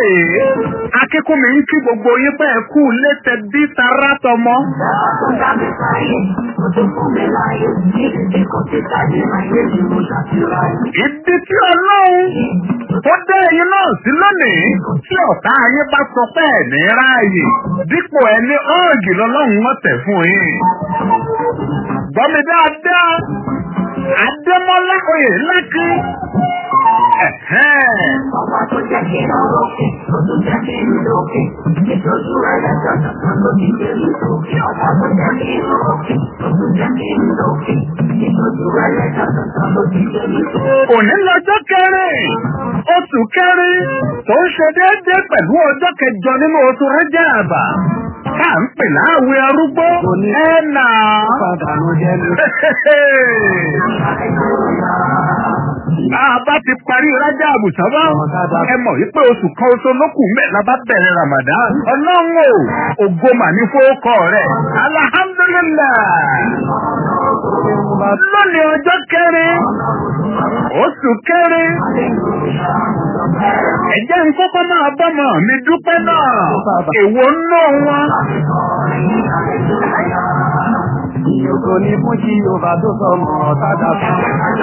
akínkúnmi ń kí gbogbo yín pé ẹ kú létẹ bí tara tọmọ. ìdí tí ọlọ́run tó dé ẹyin náà sí lónìí tí ọ̀tá ayé bá sọ pé ẹ̀ ní ráàyè dípò ẹni ọ́ọ̀gì lọ́lọ́run wọ́n tẹ̀ fún yín. gbọ́mi dáadáa adémọ́lá oyè lákì. Ọba tó jẹ́ kí n lókè, tó tún jẹ́ kí n lókè, ìtọ́jú rẹ̀ lẹ́sọ̀ tuntun ló ti gbé mi sókè. Ọba tó jẹ́ kí n lókè, tó tún jẹ́ kí n lókè, ìtọ́jú rẹ̀ lẹ́sọ̀ tuntun ló ti gbé mi sókè. òní lọ́jọ́ kẹrin oṣù kẹrin tó ń ṣe déédéé pẹ̀lú ọjọ́ kẹjọ nínú oṣù rẹ́jà àbà ká ń pè láàwẹ̀ arúgbó ẹ̀ nà. Àbá ti parí rájà àbùsá bá. Ẹ mọ̀ wípé oṣù kan oṣù lókùn mẹ́la bá bẹ̀rẹ̀ Ramadan. Ọlọ́run o, ògo mà ní fowókọ rẹ̀. Alhamdulilayi. Lónìí ọjọ́ kẹrin, oṣù kẹrin. Ẹ̀jẹ̀ ń kọ́kọ́ máa bọ́mọ mi dúpẹ́ náà. Èwo náà wọn. Ìyókò ní fún kí Yorùbá tó sọmọ ọ̀tádà fún.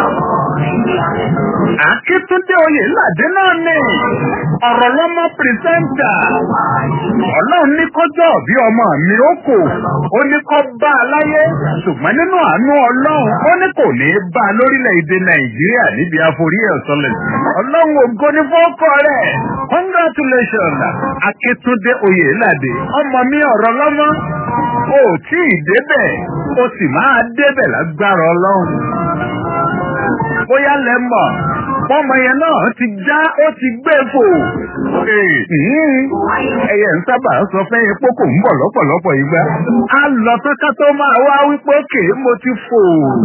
Akíntúndé oyè ládé náà ní ọ̀rọ̀ lọ́mọ pírísẹ́ńtà. Ọlọ́run ní kọjọ́ bí ọmọ mi ó kò. Ó ní kọ́ bá a láyé. Ṣùgbọ́n nínú àánú Ọlọ́run, ó ní kò ní bá a lórílẹ̀‐èdè Nàìjíríà níbi àforí ẹ̀sọ́lẹ̀. Ọlọ́run ògo ní fọ́kọ rẹ̀. Congratulations! Akíntúndé oyè ládé. Ọmọ mi ọ̀rọ̀ lọ́mọ. O ò tí ì débẹ̀. O sì máa débẹ̀ lágbára Ọlọ́run bóyá lẹ mọ̀ fọmọ yẹn náà ti já ó ti gbé fò. ẹyẹ ń sábà sọ fẹ́ epo kò ń bọ̀ lọ́pọ̀lọpọ̀ ìgbà. a lọ tán ká tó máa wá wípé òkè mo ti fò.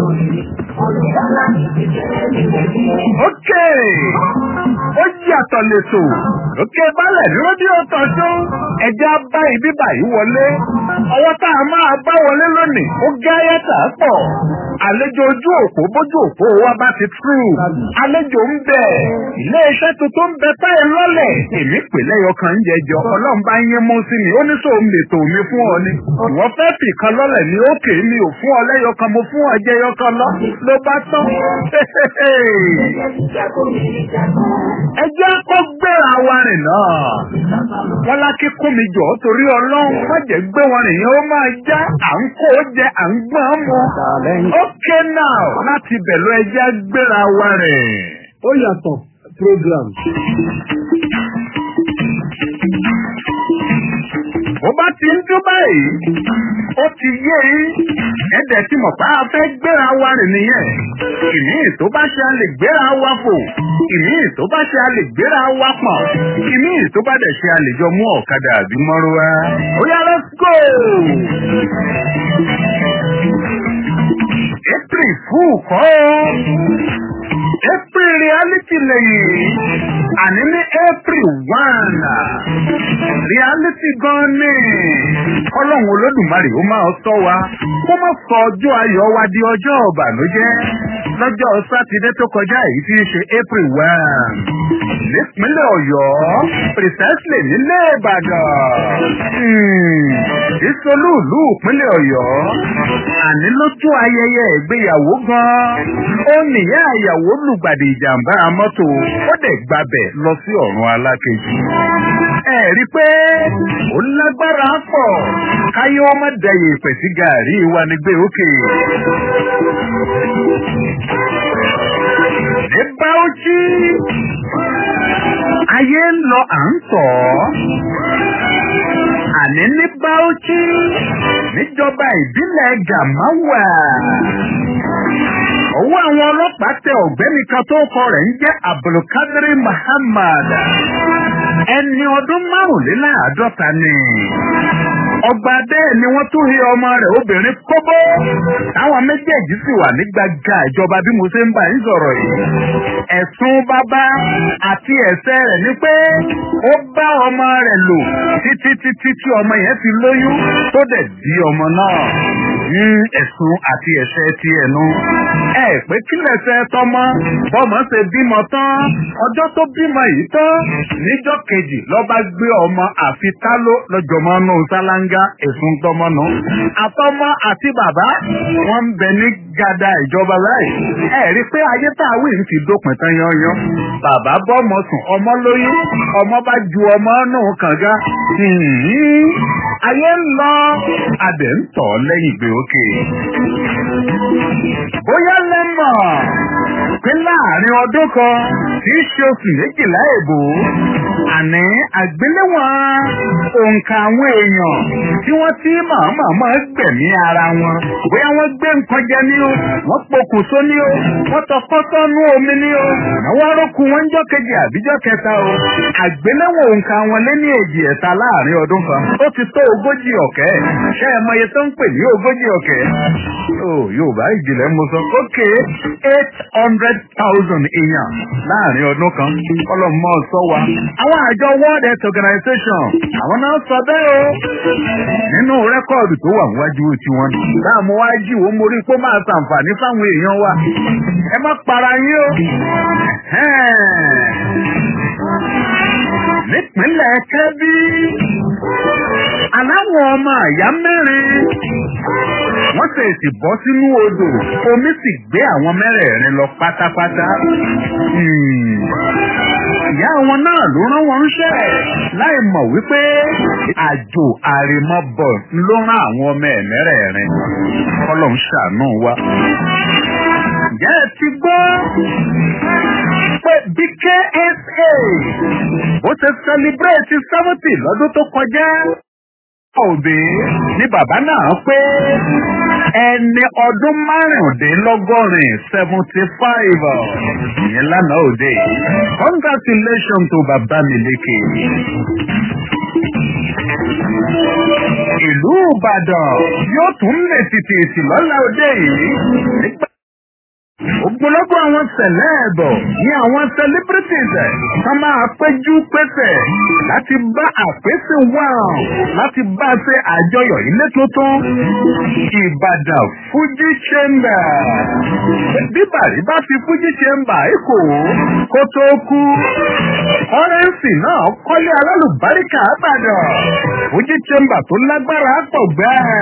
ókè ó yàtọ̀ lẹ́tò òkè balẹ̀ ní rédíò tọ̀sán ẹja bá ibi báyìí wọlé ọwọ́ tá a máa bá wọlé lónìí ó gá yàtà pọ̀ àlejò ojú òpó bójú òpó wa bá ti tú àlejò ń bẹ ilé iṣẹ́ tuntun ń bẹ táyé lọ́lẹ̀ èmi pè lẹ́yọ kan ń jẹjọ ọlọ́run bá yín mú sí mi ó ní sọ òun lètò mi fún ọ ni ìwọ fẹ́ fì kan lọ́lẹ̀ ní òkè mi ò fún ọ lẹ́yọ kan mo fún ọ jẹyọ kan lọ ló bá tán ẹjẹ́ kó gbéra wa rìn náà wọ́n lákì kún mi jọ torí ọlọ́run má jẹ́ gbé wọn rìn yẹn ó máa já à ń kó jẹ à ń gbọ́n mu ókè náà láti bẹ̀lú ẹjẹ́ gbéra wa rìn. Ó yàtọ̀ program. Ó bá ti ń dún báyìí, ó ti yé yín. Ẹ̀dẹ̀ tí mọ̀ bá a fẹ́ gbéra wa rìn nìyẹn. Ìmí tó bá ṣe a lè gbéra wa fò. Ìmí tó bá ṣe a lè gbéra wa pọ̀n. Ìmí tó bá dẹ̀ ṣe a lè jọ mú ọ̀kadà àbí mọ́rúwá. Ó yá let's go! April fún kọ́ April reality lẹ́yìn àní ní April one reality gan ni ọlọ́run olódùmarè ó máa sọ wa kó má sọ ọjọ́ ayọ̀ wa di ọjọ́ ọ̀bànújẹ́ lọ́jọ́ sátidé tó kọjá èyí tí í ṣe April one nípínlẹ̀ Ọ̀yọ́ precisely nílé Ìbàdàn ìsolúùlú ìpínlẹ̀ Ọ̀yọ́ àní lójú ayẹyẹ ìgbéyàwó gan ó nìyá ìyàwó lùgbàdì ìjàmbá mọ́tò ó dẹ̀ gbabẹ̀ lọ sí ọ̀run alákejì. ẹ rí i pé ó lágbára pọ̀ káyé wọn má dẹyẹ ìpè sí gàárì wa ní gbé òkè. ní Bauchi ayé ń lọ à ń tọ̀ ọ́ àní ní Bauchi níjọba ìbílẹ̀ Gàmáwà. Ọwọ́ àwọn ọlọ́pàá tẹ ọ̀gbẹ́ni kan tó kọ rẹ̀ ń jẹ́ Abdulkadir Muhammad. Ẹni ọdún márùnléláàádọ́ta ni. Ọgbà bẹ́ẹ̀ ni wọ́n tún hi ọmọ rẹ̀ obìnrin kóbó. Táwọn méjèèjì sì wà ní gbàgà ìjọba bí mo ṣe ń bá yín sọ̀rọ̀ yìí. Ẹ̀sùn bàbá àti ẹ̀ṣẹ̀ rẹ̀ ni pé ó bá ọmọ rẹ̀ lò títí títí tí ọmọ yẹn fi lóyún tó dẹ̀ di ọmọ náà. ẹ̀sùn àti ẹ̀ṣẹ̀ ti ẹ̀nu. ẹ pé kí lẹ̀ṣẹ̀ tọmọ bọ́mọ ṣe bímọ tán ọjọ́ tó bímọ yìí tán níjọ́ kejì lọ́ba gbé ọmọ àfi táló lọ́jọ́mọ́ nù sálángá ẹ̀sùn tọmọ nù. àtọmọ àti bàbá wọn ń bẹ ní gada ìjọba láì. ẹ rí i pé ayé tá a wí ń fi dópin tán yanyan. bàbá bọ́mọ sùn ọmọ lóyún ọmọ bá ju ọmọ nù kànga. ayé ń lọ adẹ̀ ń tọ̀ lẹ́yìn gbé òkè. bóyá lẹ́mọ̀ pé láàrin ọdún kan tí í ṣe oṣù méjìlá èbò àní àgbéléwọ̀n òǹkà àwọn èèyàn tí wọ́n ti màmá máa gbẹ̀mí ara wọn bóyá wọ́n gbé nǹkan jẹ ní o wọ́n pokùnso ní o wọ́n tọkọ́ sọ́nú omi ní o àwọn arókù wọn ń jọ́ kejì àbíjọ́ kẹta o àgbéléwọ̀n òǹkà wọn lé ní èjì ẹ̀ta láàrin ọdún kan ó ti tó ogójì ọ̀kẹ́ ṣé ẹ mọye tó ń pè ní ogójì ọ̀kẹ́ ó yorùbá ìjìnlẹ̀ mo sọ ókè eight hundred thousand èèyàn láàrin ọdún kan ọlọ́mọ sọ wa àwọn àjọ world health organization àwọn náà sọ bẹ́ẹ̀ o nínú rẹ́kọ̀dù tó wà níwájú tiwọn láàmú wájú wo mo rí pé ó máa ṣàǹfààní fáwọn èèyàn wa ẹ má para yín o nípínlẹ̀ kẹ́bí aláwọ̀ ọmọ àyá mẹ́rin wọ́n ṣèṣì bọ́ sínú odò omi sì gbé àwọn mẹ́rẹ̀ẹ̀rin lọ pátápátá. ìyá wọn náà ló rán wọn ńṣẹ́ láì mọ̀ wípé àjò àrèmọ́bọ̀ ló rán àwọn ọmọ ẹ̀ mẹ́rẹ̀ẹ̀rin kọ́lọ̀ ń ṣàánú wa. ǹjẹ́ ẹ ti gbọ́ pé bí KSA ó ṣe sẹlibrétì seventy lọ́dún tó kọjá òbí ni bàbá náà pé ẹni ọdún márùndínlọ́gọ́rin seventy five ìyẹn lánàá òde congratulations to bàbá mi lékè. ìlú ìbàdàn yóò tún lè tètè sí lọ́la òde yìí nígbà Ògbólógbò àwọn sẹ̀lẹ́ẹ̀bọ̀ ní àwọn celebrities ẹ̀ ká máa péjú pésẹ̀ láti bá àpèsè wà láti bá a ṣe àjọyọ̀ ilé tuntun Ìbàdàn Fuji Chamber. Bí Bàrí bá fi Fuji Chamber ikò kó tó kú. Kọ́rẹ́ǹsì náà kọ́lé alálùbáríkà Ìbàdàn. Fuji Chamber tó lágbára pọ̀ gbáà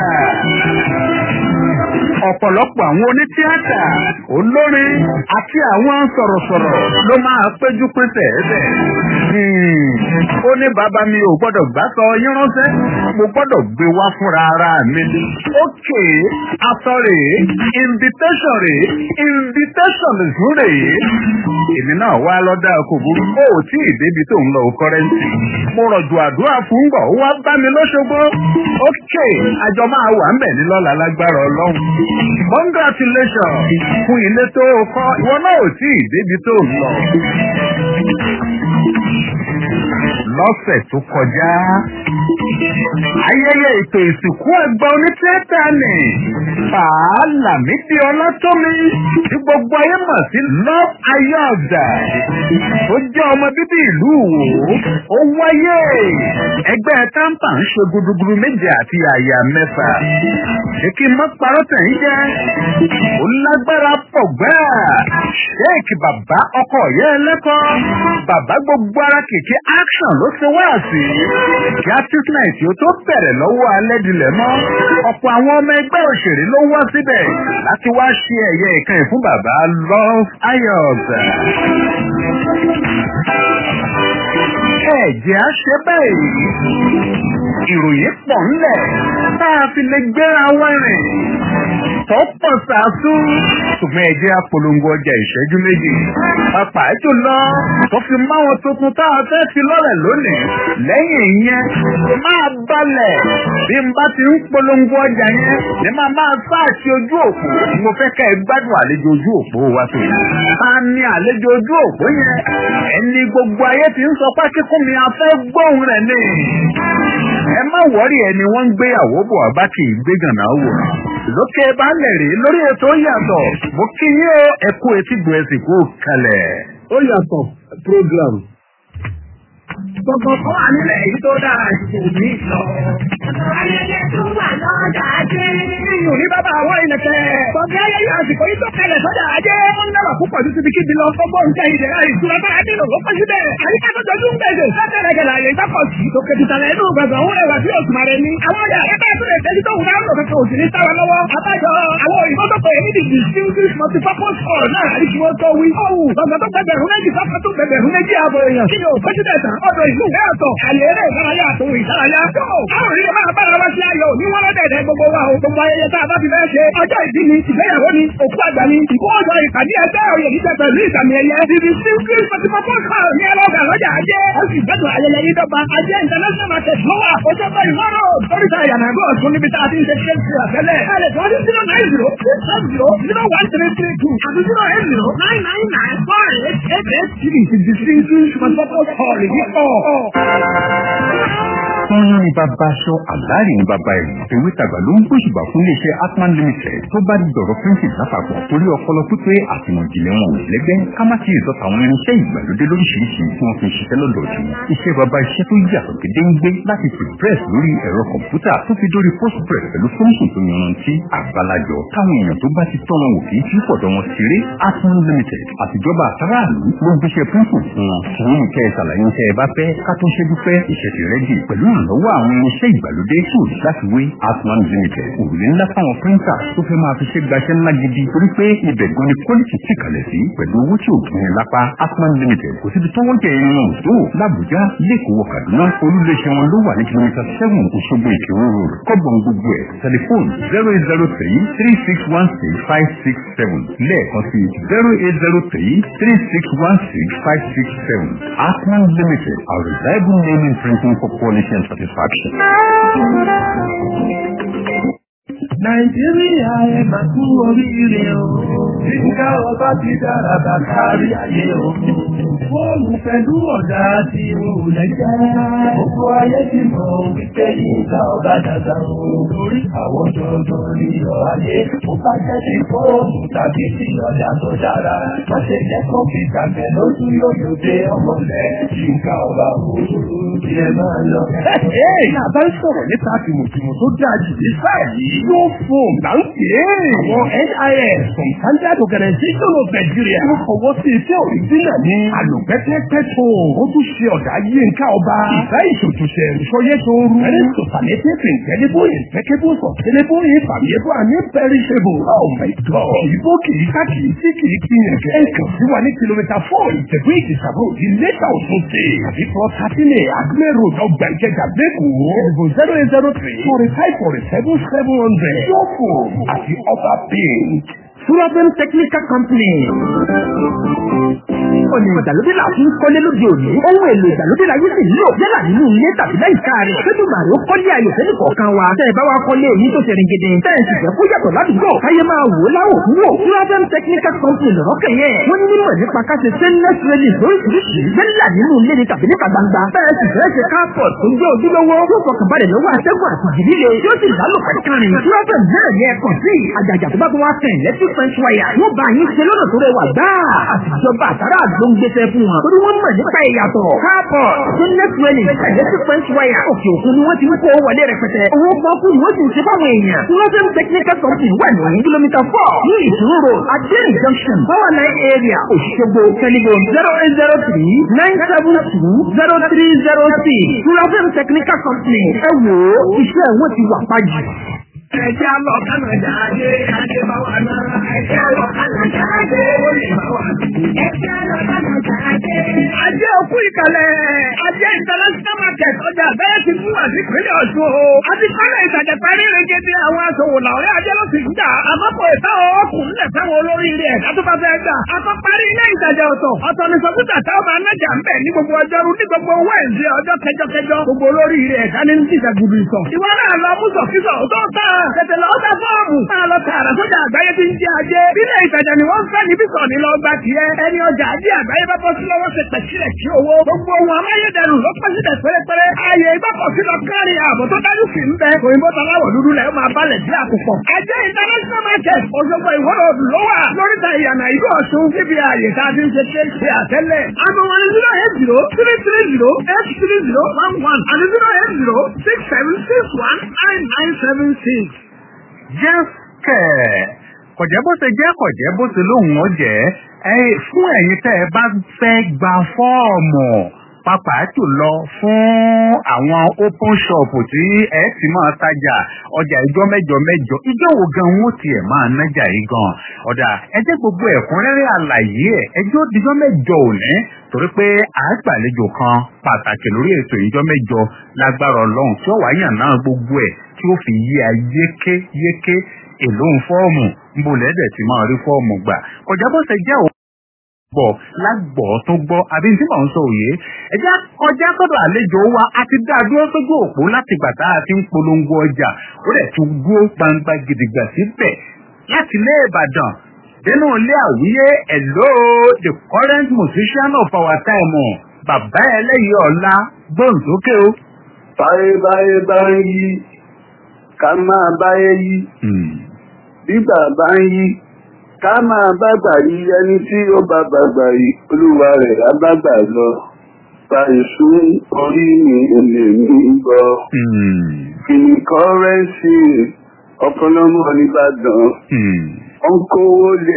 ọ̀pọ̀lọpọ̀ àwọn onítíátà olórin àti àwọn sọ̀rọ̀sọ̀rọ̀ ló máa péjú pésẹ̀ ẹ̀bẹ̀. ó ní bàbá mi ò gbọ́dọ̀ gbá sọ yín ránṣẹ́ mo gbọ́dọ̀ gbé wá fúnra ara mi. ókè aṣọ rèé invitation rèé invitation zún rèé. èmi náà wá lọ́dà kò burú ó ò tí ì débi tó ń lọ kọ́rẹ́ǹtì. mo rọ̀jò àdúrà fún gbọ̀ ó wá bá mi lọ́ṣogbo. ókè àjọ máa wà ń bẹ̀ ní lọ́la lágbára ọlọ́run congratulations fún ilé tó o kọ́ ìwọ náà ò tí ì débi tó ń lọ. lọ́sẹ̀ tó kọjá ayẹyẹ ètò ìsìnkú ẹgbẹ́ onítìátà ni fàálà mídìí ọlọ́tọ́mi tí gbogbo ayé mọ̀ sí love ayọ̀dà tó jẹ́ ọmọ bíbí ìlú Ìwó ó wáyé ẹgbẹ́ táǹpà ń ṣe gudugudu méje àti àyà mẹ́fà ṣé kí n má parọ́ tẹ̀ ń jẹ́ ó lágbára pọ̀ gbáà ṣéèkì bàbá ọkọ yẹ ẹlẹ́kọ́ bàbá gbogbo ara kìkì action ló ṣe wá sí kí artist night yóò tó bẹ̀rẹ̀ lọ́wọ́ alẹ́ dilẹ̀ mọ́ ọ̀pọ̀ àwọn ọmọ ẹgbẹ́ òṣèré ló wá síbẹ̀ láti wá ṣe ẹ̀yẹ ìkànnì fún bàbá love ayọ̀bẹ. ẹ̀jẹ̀ á ṣe bẹ́ẹ̀ ìròyìn pọ̀ ńlẹ̀ tá a fi lè gbéra wẹ́rìn tó pọ̀ sàásù ṣùgbọ́n ẹ̀jẹ̀ apolongo ọjà ìṣẹ́jú méjì pàápàá jùlọ tó fi máwọn tuntun tá a fẹ́ fi lọ́rẹ̀ lónìí lẹ́yìn ìyẹn máa balẹ̀ bí n bá ti ń polongo ọjà yẹn ní máa máa sáàsì ojú òpó mo fẹ́ kẹ́ ẹ gbádùn àlejò ojú òpó wa tó yìí ta ni àlejò ojú òpó yẹn ẹni gbogbo ayé ti ń sọ pé kíkún mi a fẹ́ gbóhùn rẹ̀ ní ẹ má wọ́rí ẹni wọ́n ń gbéyàwó bọ̀ ọba kì í gbé gànà wò lókè balẹ̀ rí lórí ètò yàtọ̀ mo kí yín o ẹkú etí gbọ́ ẹsìn kú kalẹ̀. ó yàtọ̀ program. Gbogbo kan wà nílẹ̀ èyí tó dára ju òní lọ. Ayẹyẹ tún wà lọ́jà ajé. Iyùn ní bàbá àwọn ìnẹ̀kẹ́. Bọ̀dé ayẹyẹ àsìkò yìí tó kalẹ̀ sọ́jà ajé. Wọ́n dára púpọ̀ ju síbi kíbi lọ. Gbogbo nǹkan ìdẹ̀ra ìtura bá adé lò ló pẹ́ síbẹ̀. Àyíká tó jọjú ń gbèsè. Sátẹ̀rẹ̀ gẹ̀lẹ̀ àyè ìtọ́kọ̀ sí. Tòkè tìtàlẹ̀ inú gbàgbọ́ òun rẹwà sí òṣùmà rẹ̀ ni. Àwọn ọjà ẹgbẹ́ ìtúlẹ̀ ìtẹ́jú tó wù dáhùn lòkèkè òsì ní sáwa lọ́wọ́. Àbájọ àwọn òyìnbó tó pè é ní the distinguished multipurpose hall náà àrí kí wọ́n tó wí. Ọ̀hún lọ́gbà tó gbẹgbẹ̀rún méjì sọ́kà tó gbẹgbẹ̀rún méjì ààbò èèyàn. Kí ni ò pẹ́jú tẹ̀sà? Ọ̀dọ̀ ìlú ìwé ọ̀tọ̀. Àyè eré ìdárayá àtòwò ìdárayá. Yóò káwọn ìdílé máa bára wá sí ayọ̀ ní wọ́n lọ́dẹ̀ẹ̀dẹ̀ gbogbo wa o. Gbogbo ayẹyẹ tá a bá ti fẹ́ ṣe. Ọjọ́ ìbí ni, ìgbéyàwó ni, òkú àgbà ni, ìkó ọjọ́ ìpàdé ẹgbẹ́ òye níjẹ pẹ̀lú ìsàmì ẹ̀yẹ. Ibi tí kí Fatimọ́tò kọ̀ ní ẹlọ́gà lọ́jà ajé. Ó sì gbẹ́dùn ayẹyẹ yìí dọ́gba. Ajé international market ló wà. Ó jẹ́ bẹ́ẹ̀ ìmọ̀ràn. Oríta ìyànàgọ́ ọ̀tún níbi tá a ti ń ṣe ṣe ṣe àtẹ́lẹ̀. Ẹ lè tọ́jú zero nine zero six seven zero zero one three three two àti zero eight zero nine nine nine four eight eight eight three. Ti distinguished Fatimọ́tò kọ̀ yìí kọ̀. Fọ́nrán ni bàbá aṣọ àlárí ni bàbá ẹ̀rù. Ewé tàgbà ló ń gbóṣùbà fún iléeṣẹ́ Atman Limited tó bá di dọ̀rọ̀ píríǹtì lápapọ̀ torí ọpọlọ pípé àtìmọ̀jìnlẹ̀ wọn ò lẹ́gbẹ́ ká má ti ìsọ̀tà àwọn irinṣẹ́ ìgbàlódé lóríṣiríṣi tí wọ́n fi ń ṣiṣẹ́ lọ́dọ̀ ọ̀tún. Iṣẹ́ bàbá iṣẹ́ tó yàtọ̀ gédéńgbé láti press lórí ẹ̀rọ kọ̀m̀pútà tó fi dórí postpress pẹ̀lú fọ́nṣìn tó yanrantí àgbàlajọ táwọn èèyàn tó bá ti tọ́nà wò kì í fi pọ̀dọ̀ wọn ṣeré Atman Limited àtijọba àtàràlú ló ń gbéṣẹ́ píríǹtì fún wọn. Kì í kẹ́ ẹ ṣàlàyé iṣẹ́ ẹ bá fẹ́ ká tó ṣe dúpẹ́ ìṣẹ́ ti rẹ́dì pẹ̀lú ìrànlọ́wọ́ àwọn irinṣẹ́ ìgbàlódé tó láti wé Atman Limited. Òrùlé ńlá fáwọn píríńtà tó fẹ́ máa fi ṣe gbaṣẹ́ ńlá gidi torí pé ibẹ̀ gan ni quality ti kalẹ̀ sí pẹ̀lú owó tí ò tún ní lápá. Atman Limited kò síbi tó wọ́n jẹ irin wọn tó l'Àbújá lẹ́kọ̀ọ́ Kaduna olúléeṣẹ́ wọn ló wà ní kìlómítà seven Òṣogbo Ìkírun road kọ́gbọ̀n gbogbo ẹ̀ tẹlifóònù zero eight zero three three six one six five six seven lẹ́ẹ̀kan sí zero eight zero three three six one six five six seven Atman Limited a reliable name in printing for quality and satisfaction. Nàìjíríà ẹ máa kú oríire o. Nígbà ọba ti dára bá kárí ayé o. Fóònù pẹ̀lú ọ̀dà tí o lẹ́jẹ́. Gbogbo ayé ti mọ̀ wípé nígbà ọba dàda o. Lórí àwọn dandan ní ọ̀hayé. Mo bá jẹ́ ti fóònù tàbí ti ọ̀dà tó dára. Má ṣe jẹ́ kọ́mpútà bẹ̀ lójú yóò dé ọmọlẹ̀. Nígbà ọba òru ilẹ̀ máa lọ. Ní àbá ń sọ̀rọ̀ nípa tìmùtìmù tó dáa jù ní sáà yìí. Yóò fún là ń pè é. Àwọn NIS from Standard Organization of Nigeria. Wọ́n fọwọ́ sí iṣẹ́ òrìjínà ní àlùpẹ́pẹ́pẹ́ Ó tún ṣe ọ̀dà yínká ọba. Ìfẹ́ ìṣòtúnṣe ìṣọyẹ́ tó rú. Very superlative incredible impeccable sustainable infallible and imperishable. Oh my God. Ìbò kìí ká kìí sí kìí kíyàn kẹ́. Ẹ kàn sí wa ní kìlómítà four ìtẹ̀gbé ìtìsàbò ìlẹ́ta òtún sí. Àbí plus thirteen a Acme Road ọgbà ìkẹjà lẹ́kọ̀ọ́. Ìbò zero eight zero three forty five forty seven seven hundred. Yóò àti ọba paint. Sullivan Technical Company. Ọ̀nà ìgbàlódé là ń kọ́lé lóde òní. Ohun èlò ìgbàlódé la yóò sì nílò yálà nínú ilé tàbí láìka rẹ̀. Ṣéjú màrí ó kọ́lé ayò sẹ́ni kọ̀ọ̀kan wa. Tẹ́ ẹ bá wa kọ́lé èyí tó ṣe ringede. Tẹ́ ẹ sì fẹ́ kó yàtọ̀ ládùúgbò. Káyé máa wò ó láwò fún wò. Sullivan Technical Company lọ̀rọ̀ kẹ̀yẹ. Wọ́n ní mímọ̀ nípa ká ṣe stainless railing lóríṣiríṣi. Yálà nínú ilé ni tàbí níta gbangba. Tẹ́ ẹ sì fẹ́ ṣe carport tó jẹ́ ojúlówó. Yóò fọkànbalẹ̀ lọ́wọ́ atẹ́gùn àtàjì líle. Yóò sì lálùpẹ̀ kárin. Sullivan náà yẹ ẹ̀kọ́ sí. Àjàjà tó bá tó wá fẹ̀ electric fence wire. Yóò bá yín ṣe lọ́nà tó rẹwà gbáà. Àtijọba àtàrà ló ń gbéṣẹ́ fún wọn. Torí wọ́n mọ̀ nípa ìyàtọ̀. Káàpọ̀ stainless railing electric fence wire. Òkè òkun ni wọ́n ti ń kó wọlé rẹpẹtẹ. Owó pọ́kú ni wọ́n sì ń ṣe fáwọn èèyàn. Sullivan technical company wà ní kìlómítà four ní ìṣòro road Adéyìn junction power line area Òṣogbo telephone zero eight zero three nine seven two zero three zero six Sullivan technical company. Ẹ wò ó iṣẹ́ wọn ti wà pàjù. Ẹjẹ́ lọ Kánàdà ajé ajé bá wà náà. Ẹjẹ́ lọ Kánàdà ajé ó lè bá wà. Ẹjẹ́ lọ Kánàdà ajé. Ajé òkú ìkàlẹ̀. Ajé international market ọjà bẹ́ẹ̀ ti mú wá sí ìpínlẹ̀ Ọ̀ṣun o. Àti kọ́lẹ̀ ìtajà parí rẹ̀gẹ́dẹ́ àwọn aṣòwò làwọn ajé ló sì ń jà. Àmọ́pọ̀ ìtawọ̀ ọkùnrin lẹ̀ fẹ́wọn olórí ilé ẹ̀dá tó bá fẹ́ gbà. Akọ́ parí ilé ìtajà ọ̀tọ̀. Ọ̀tọ̀ ni sọ́kúta táwọn máa nájà ń bẹ̀ ní gbogbo ọjọ́rú ní gbogbo Wẹ́ẹ̀sì ọjọ́ kẹjọkẹjọ. Gbogbo olórí ilé ẹ̀dá ní ní ìjàgùdù ìsọ̀. Ìwọ náà lọ mú sọ̀kísọ̀ tó tà. Tètè lọ ọ̀dà fọ́ọ̀mù. Máa lọ tààrà sójà àgbáyé tí ń jẹ ajé. Ilé ìtajà ni wọ́n ń fẹ́ níbí sọ̀ ní lọ gba tiẹ̀. Ẹni ọjà ajé àgbáyé bá bọ́ sí lọ́wọ́ ṣe pẹ̀sílẹ̀ sí owó. Gbogbo ohun amáyédẹrùn ló pẹ́ sílẹ̀ pérépéré. Ààyè ìgbọ́kọ̀sí lọ lọ kárí ààbò tó dájú sí ń bẹ òyìnbó taláwọ̀ dúdú lẹ̀ ó máa balẹ̀ sí àkùpọ̀. ẹjẹ́ international market Òṣogbo ìwọ́rọ̀ òdù ló wà lóríta ìyànà ìlú Ọ̀ṣun níbi ààyè tá a ti ń ṣe ṣe ṣe àtẹ́lẹ̀. àmọ́ wọn zero eight zero three three zero eight three zero one one àti zero eight zero six seven six one nine nine seven six. jẹ́kẹ̀ kọ̀jẹ́ bó ṣe jẹ́ kọ̀jẹ́ bó ṣe lóhùn ó jẹ́ ẹ fún ẹ̀yin tẹ́ ẹ bá fẹ́ gba fọ́ọ̀mù pàápàá jùlọ fún àwọn open shop tí ẹ ti máa tajà ọjà ìjọ mẹ́jọ mẹ́jọ ìjọ wo gan wọn tiẹ̀ máa nájà yìí gan ọ̀dà ẹ jẹ́ gbogbo ẹ̀kúnrẹ́rẹ́ àlàyé ẹ̀ ẹjọ́ ìjọ mẹ́jọ òní torí pé àgbàlejò kan pàtàkì lórí ètò ìjọ mẹ́jọ lágbára Ọlọ́run tí ó wáyà náà gbogbo ẹ̀ tí ó fi yí ayé yéké èlò ń fọ́ọ̀mù ń bolẹ̀ dẹ̀ ti máa rí fọ́ọ̀mù gbà kọjá bó ṣe jẹ́ òun gbọ́ lágbọ́ tó gbọ́ àbí tí mò ń sọ òye ẹjẹ́ kọjá sọ́dọ̀ àlejò wa a ti dá a dúró sójú òpó láti gbà tá a ti ń polongo ọjà ó dẹ̀ tún dúró gbangba gidigba síbẹ̀ láti ilé Ìbàdàn nínú ilé àwíyé hello the current musician of our time bàbá ẹlẹ́yìí ọ̀la gbóǹsókè o. báyé báyé bá ń yí ká máa báyé yí bí bàbá ń yí ká máa bá gbà yí ẹni tí ó bá bá gbà yí olúwa rẹ̀ á bá gbà lọ bá èṣù orí mi èlé mi gbọ́. kìnnì kọ́rẹ́ǹsì ọ̀pọ̀lọpọ̀ nìbàdàn ó ń kówó lé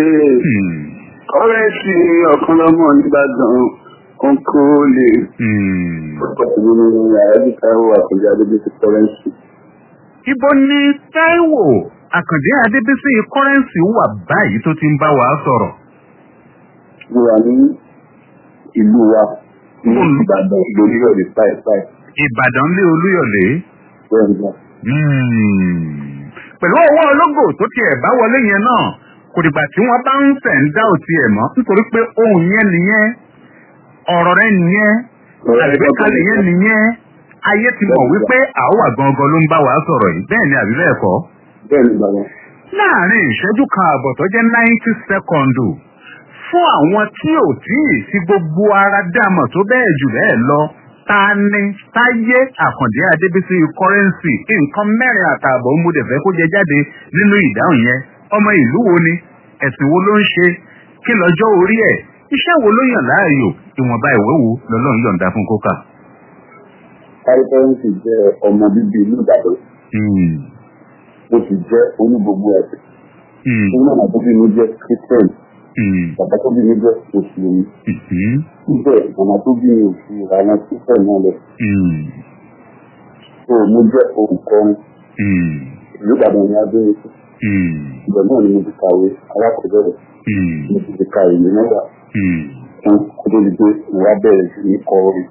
kọ́rẹ́ǹsì ọ̀pọ̀lọpọ̀ nìbàdàn ó ń kówó lé. ọ̀pọ̀ ìgbìmọ̀ ní àyájíká wà pẹ̀lú adébísí kọ́rẹ́ǹsì. ibo ni Táíwò Àkàndé Adébísí kọ́rẹ́ǹsì wà báyìí tó ti ń bá wa sọ̀rọ̀. mo wà ní ìlú wa ní Ìbàdàn lórílẹ̀-èdè páìpáì. Ìbàdàn lé Olúyọ̀lé. bẹ́ẹ̀ ni pẹ̀lú ọwọ́ ológo tó tiẹ̀ bá wọlé yẹn náà kò dìgbà tí wọ́n bá ń fẹ̀ ń dá òtí ẹ̀ mọ́ nítorí pé ohun yẹn nìyẹn ọ̀rọ̀ rẹ nìyẹn àgbékalẹ̀ yẹn nìyẹn ayé ti mọ̀ wípé àwọ̀ gangan ló ń bá wa sọ̀rọ̀ yìí bẹ́ẹ̀ ni àbí bẹ́ẹ̀ kọ́. bẹ́ẹ̀ ni bàbá. láàárín ìṣẹ́jú kan àbọ̀ tó jẹ́ ninety second fún àwọn tí ò tí ì fi gbogbo ara dámọ̀ tó bẹ́ẹ̀ jù bẹ́ẹ̀ lọ ta ni táyé àkàndé adébísí kọ́rẹ́ǹsì nǹkan mẹ́rin àtààbọ̀ ń múdẹ̀ fẹ́ kó jẹ jáde nínú ìdáhùn yẹn ọmọ ìlú wo ni ẹ̀sìn wo ló ń ṣe kí lọ́jọ́ orí ẹ̀ iṣẹ́ wo ló yàn láàyò ìwọ̀nba ìwé wo lọ́lọ́run yọ̀ǹda fún kókà. kọ́rẹ́ǹsì jẹ́ ọmọ bíbí ìlú Ìbàdàn. mo sì jẹ́ onígbogbo ẹ̀sìn. nínú àwọn tó bí mi jẹ́ Christian. bàbá tó bí mi jẹ́ mùsùlùmí. síbẹ̀ màmá tó bí mi ò fi ìlànà Christian náà lẹ̀. so mo jẹ́ olùkọ́rin. ìlú Ìbàdàn ni abẹ́rẹ́ sí. ibẹ̀ náà ni mo ti kàwé alákọ̀ọ́bẹ̀rẹ̀. mo sì ti ka ìwé mẹ́wàá. fún kó tó di pé mo wá bẹ̀rẹ̀ sí ní kọ orin.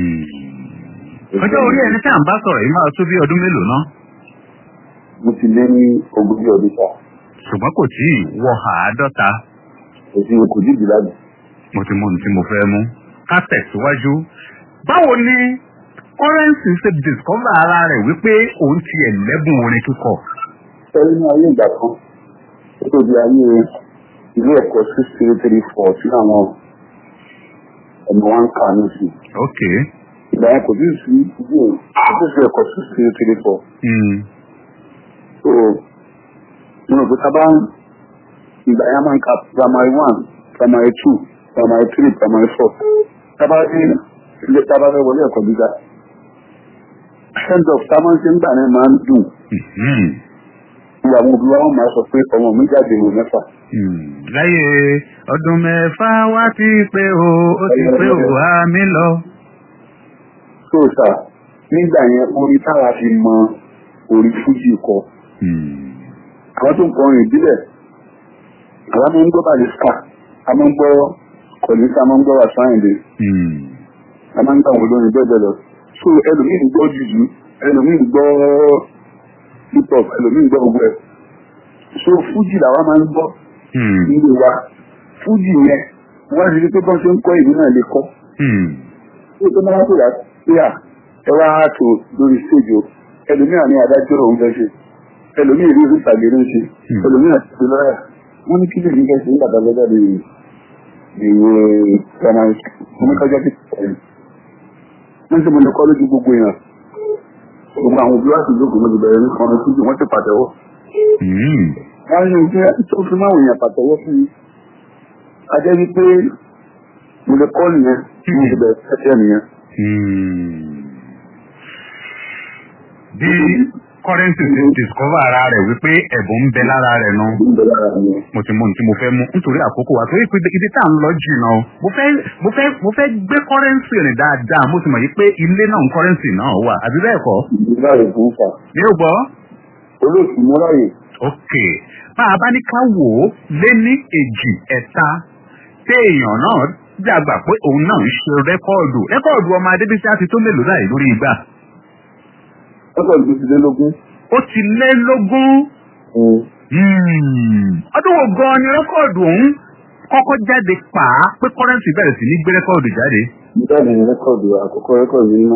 ọjọ́ orí ẹni tí à ń bá sọ̀rọ̀ yìí máa tó bí ọdún mélòó náà. mo ti lé ní ogójì ọdún sáà. ṣùgbọ́n kò tí ì wọ àádọ́ta. èsì kò dídì lánàá. mo ti mú ohun tí mo fẹ́ mú. ká tẹ̀síwájú. báwo ni kọ́rẹ́ǹsì ṣe discover ara rẹ̀ wípé òun ti ẹ̀ lẹ́bùn orin kíkọ. sẹ́yìn ní ayé ìgbà kan ó tó di ayé ilé ẹ̀kọ́ six three three four tí àwọn ọmọ wa ń kà ní sí. ok. ìgbà yẹn kò tí ì sí ilé kò tí ì sí ẹ̀kọ́ six three three four. so mo rò pé ká bá ń ìgbà yẹn máa ń ka primary one primary two primary three primary four ká bá ní ilé tá a bá fẹ́ wọlé ẹ̀kọ́ gíga send off tá a máa ń ṣe ń gbà náà máa ń dùn ìwà àwọn òbí wa wọn máa sọ pé ọmọ mi jáde ìwé mẹ́fà. láyé ọdún mẹ́fà wá ti pé o ó ti pé o wá mi lọ. so sà nígbà yẹn orí táwa fi mọ orí fújì kọ. àwọn tó ń kọrin ìbílẹ̀ àwọn máa ń gbọ́ barista a máa ń gbọ́ kọ̀lísà a máa ń gbọ́ wàsáyìndé a máa ń gbọ́ àwọn olórin bẹ́ẹ̀ bẹ́ẹ̀ lọ. so ẹlòmíì ń gbọ́ jùjú ẹlòmíì ń gbọ́ hip hop ẹlòmíì ń gbọ́ gbogbo ẹ̀. so fújì làwa máa ń gbọ́ nílé wa fújì yẹn wọ́n ti rí pé bọ́n ṣe ń kọ́ ìlú náà lè kọ́. ó tó máa ń pè wá pé à ẹ wá àtò lórí stage o ẹlòmíì àní adájọ́ òun fẹ́ ṣe ẹlòmíì rí ìtàgé ló ń ṣe ẹlòmíì àti ìlú lọ́yà wọ́n ní kí lè ní kẹ́sì nígbà tó lọ́jà lè ìwé primary school wọ́n ní kọjá sí ẹ̀yìn wọ́n sì mo lè kọ́ lójú gbogbo èèyàn gbogbo àwọn òbí wa sì jókòó mo ti bẹ̀rẹ̀ ní kan síbi wọ́n ti pàtẹ́wọ́. Hmm. wọ́n ní ojú tó fi máa wòyàn pàtẹ́wọ́ fún mi. a jẹ́ wípé mo lè kọ́ nìyẹn tí mo ti bẹ̀rẹ̀ sẹ́sẹ́ nìyẹn. Hmm. bí kọ́rẹ́ǹsì ti discover ara rẹ̀ wípé ẹ̀bùn ń bẹ lára rẹ̀ náà Ó ń bẹ lára mi. mo ti mú ohun tí mo fẹ́ mú nítorí àkókò wa torí pé ibi tá à ń lọ jìnnà o mo fẹ́ mo fẹ́ mo fẹ́ gbé kọ́rẹ́ǹsì rìn dáadáa mo sì mọ̀ yí pé ilé náà ń kọ́rẹ́ǹsì náà wà àbí bẹ́ẹ̀ kọ́ ìdílé rẹ̀ fún fà. mi ò gbọ́. olóòtú mọ́láyè ok bá a bá ní ká wò ó lé ní èjì ẹ̀ta téèyàn náà dàgbà pé òun náà ń ṣe rẹ́kọ́ọ̀dù rẹ́kọ́ọ̀dù ọmọ adébísí á ti tó mélòó láì lórí ìgbà ọkọ̀ ìlú ti dé lógún. ó ti lé lógún Hmm. ọdún wo gan-an ni rẹ́kọ́ọ̀dù ọ̀hún kọ́kọ́ jáde pa á pé kọ́rẹ́ǹsì bẹ̀rẹ̀ sí ní gbé rẹ́kọ́ọ̀dù jáde Bẹ́ẹ̀ni rẹ́kọ̀dù àkọ́kọ́ rẹ́kọ̀dù ní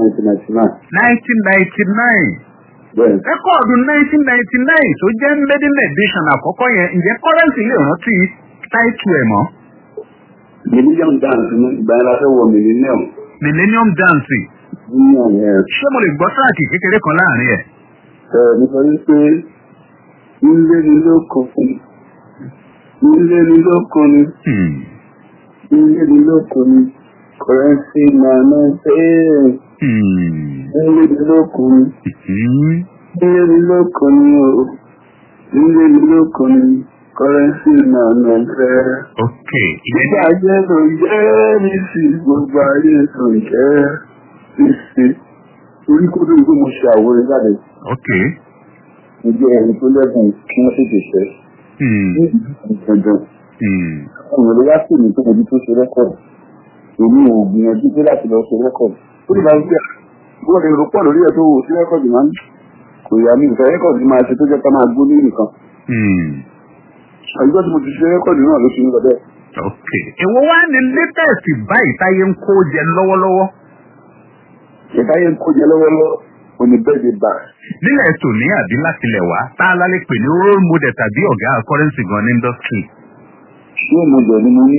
1999. 1999 Bẹ́ẹ̀ni. rẹ́kọ́ọ̀dù 1999 tó jẹ́ maiden edition àkọ́kọ́ yẹn ǹjẹ́ kọ́rẹ́ǹsì lè rántí táìtù ẹ̀ mọ́ Millennium dance ní ìgbà yẹn la fẹ́ wọ millennium. millennium dance Millennium yẹn. ṣé mo lè gbọ́ sáàkì kékeré kan láàrin ẹ̀. Ẹ nítorí pé ilé ni lóko fún ilé ni lóko ni Hmm. ilé ni lóko ni kọrẹ́nsì máa ná bẹ́ẹ̀ Hmm. ilé ni lóko ni Hmm. ilé ni lóko ni o ilé ni lóko ni kọrẹ́nsì máa ná bẹ́ẹ̀. ok ìyẹn Gbogbo ayé ló jẹ́ ní sí gbogbo ayé ló jẹ́ ní sí. Orí kó tó di pé mo ṣe àwòrán jáde, ok. mo jẹ́ ẹni tó lẹ́bùn kí wọ́n tètè ṣẹ́. Hmm. Ní ìgbàgbọ́, Hmm. àwọn èrò wá sí mi tó mojú tó ṣe rẹ́kọ̀dù. Èmi ò gbìyànjú pé láti lọ ṣe rẹ́kọ̀dù. Ó lè máa ń gbé bó lè rò pọ̀ lórí ẹ̀ tó wò sí rẹ́kọ̀dù máa ń kò yà mí ìfẹ́ rẹ́kọ̀dù máa ṣe tó jẹ́ ká máa gbó ní nìkan. Hmm. Àyíkọ́ tí mo ti ṣe rẹ́kọ̀dù náà ló ṣe ń lọ bẹ́ẹ̀. ok. èwo wá ní latest báyìí táyé ń kó jẹ lọ́wọ́lọ́wọ́ Ìtayé ń kó jẹ lọ́wọ́lọ́wọ́, òní bẹ́ẹ̀ de bá. nílẹ̀ tòní àbí látilẹ̀ wá tá a lálẹ́ pè ní role model tàbí ọ̀gá currency gan ní industry. Ṣé mo jẹ̀ ni mo ní?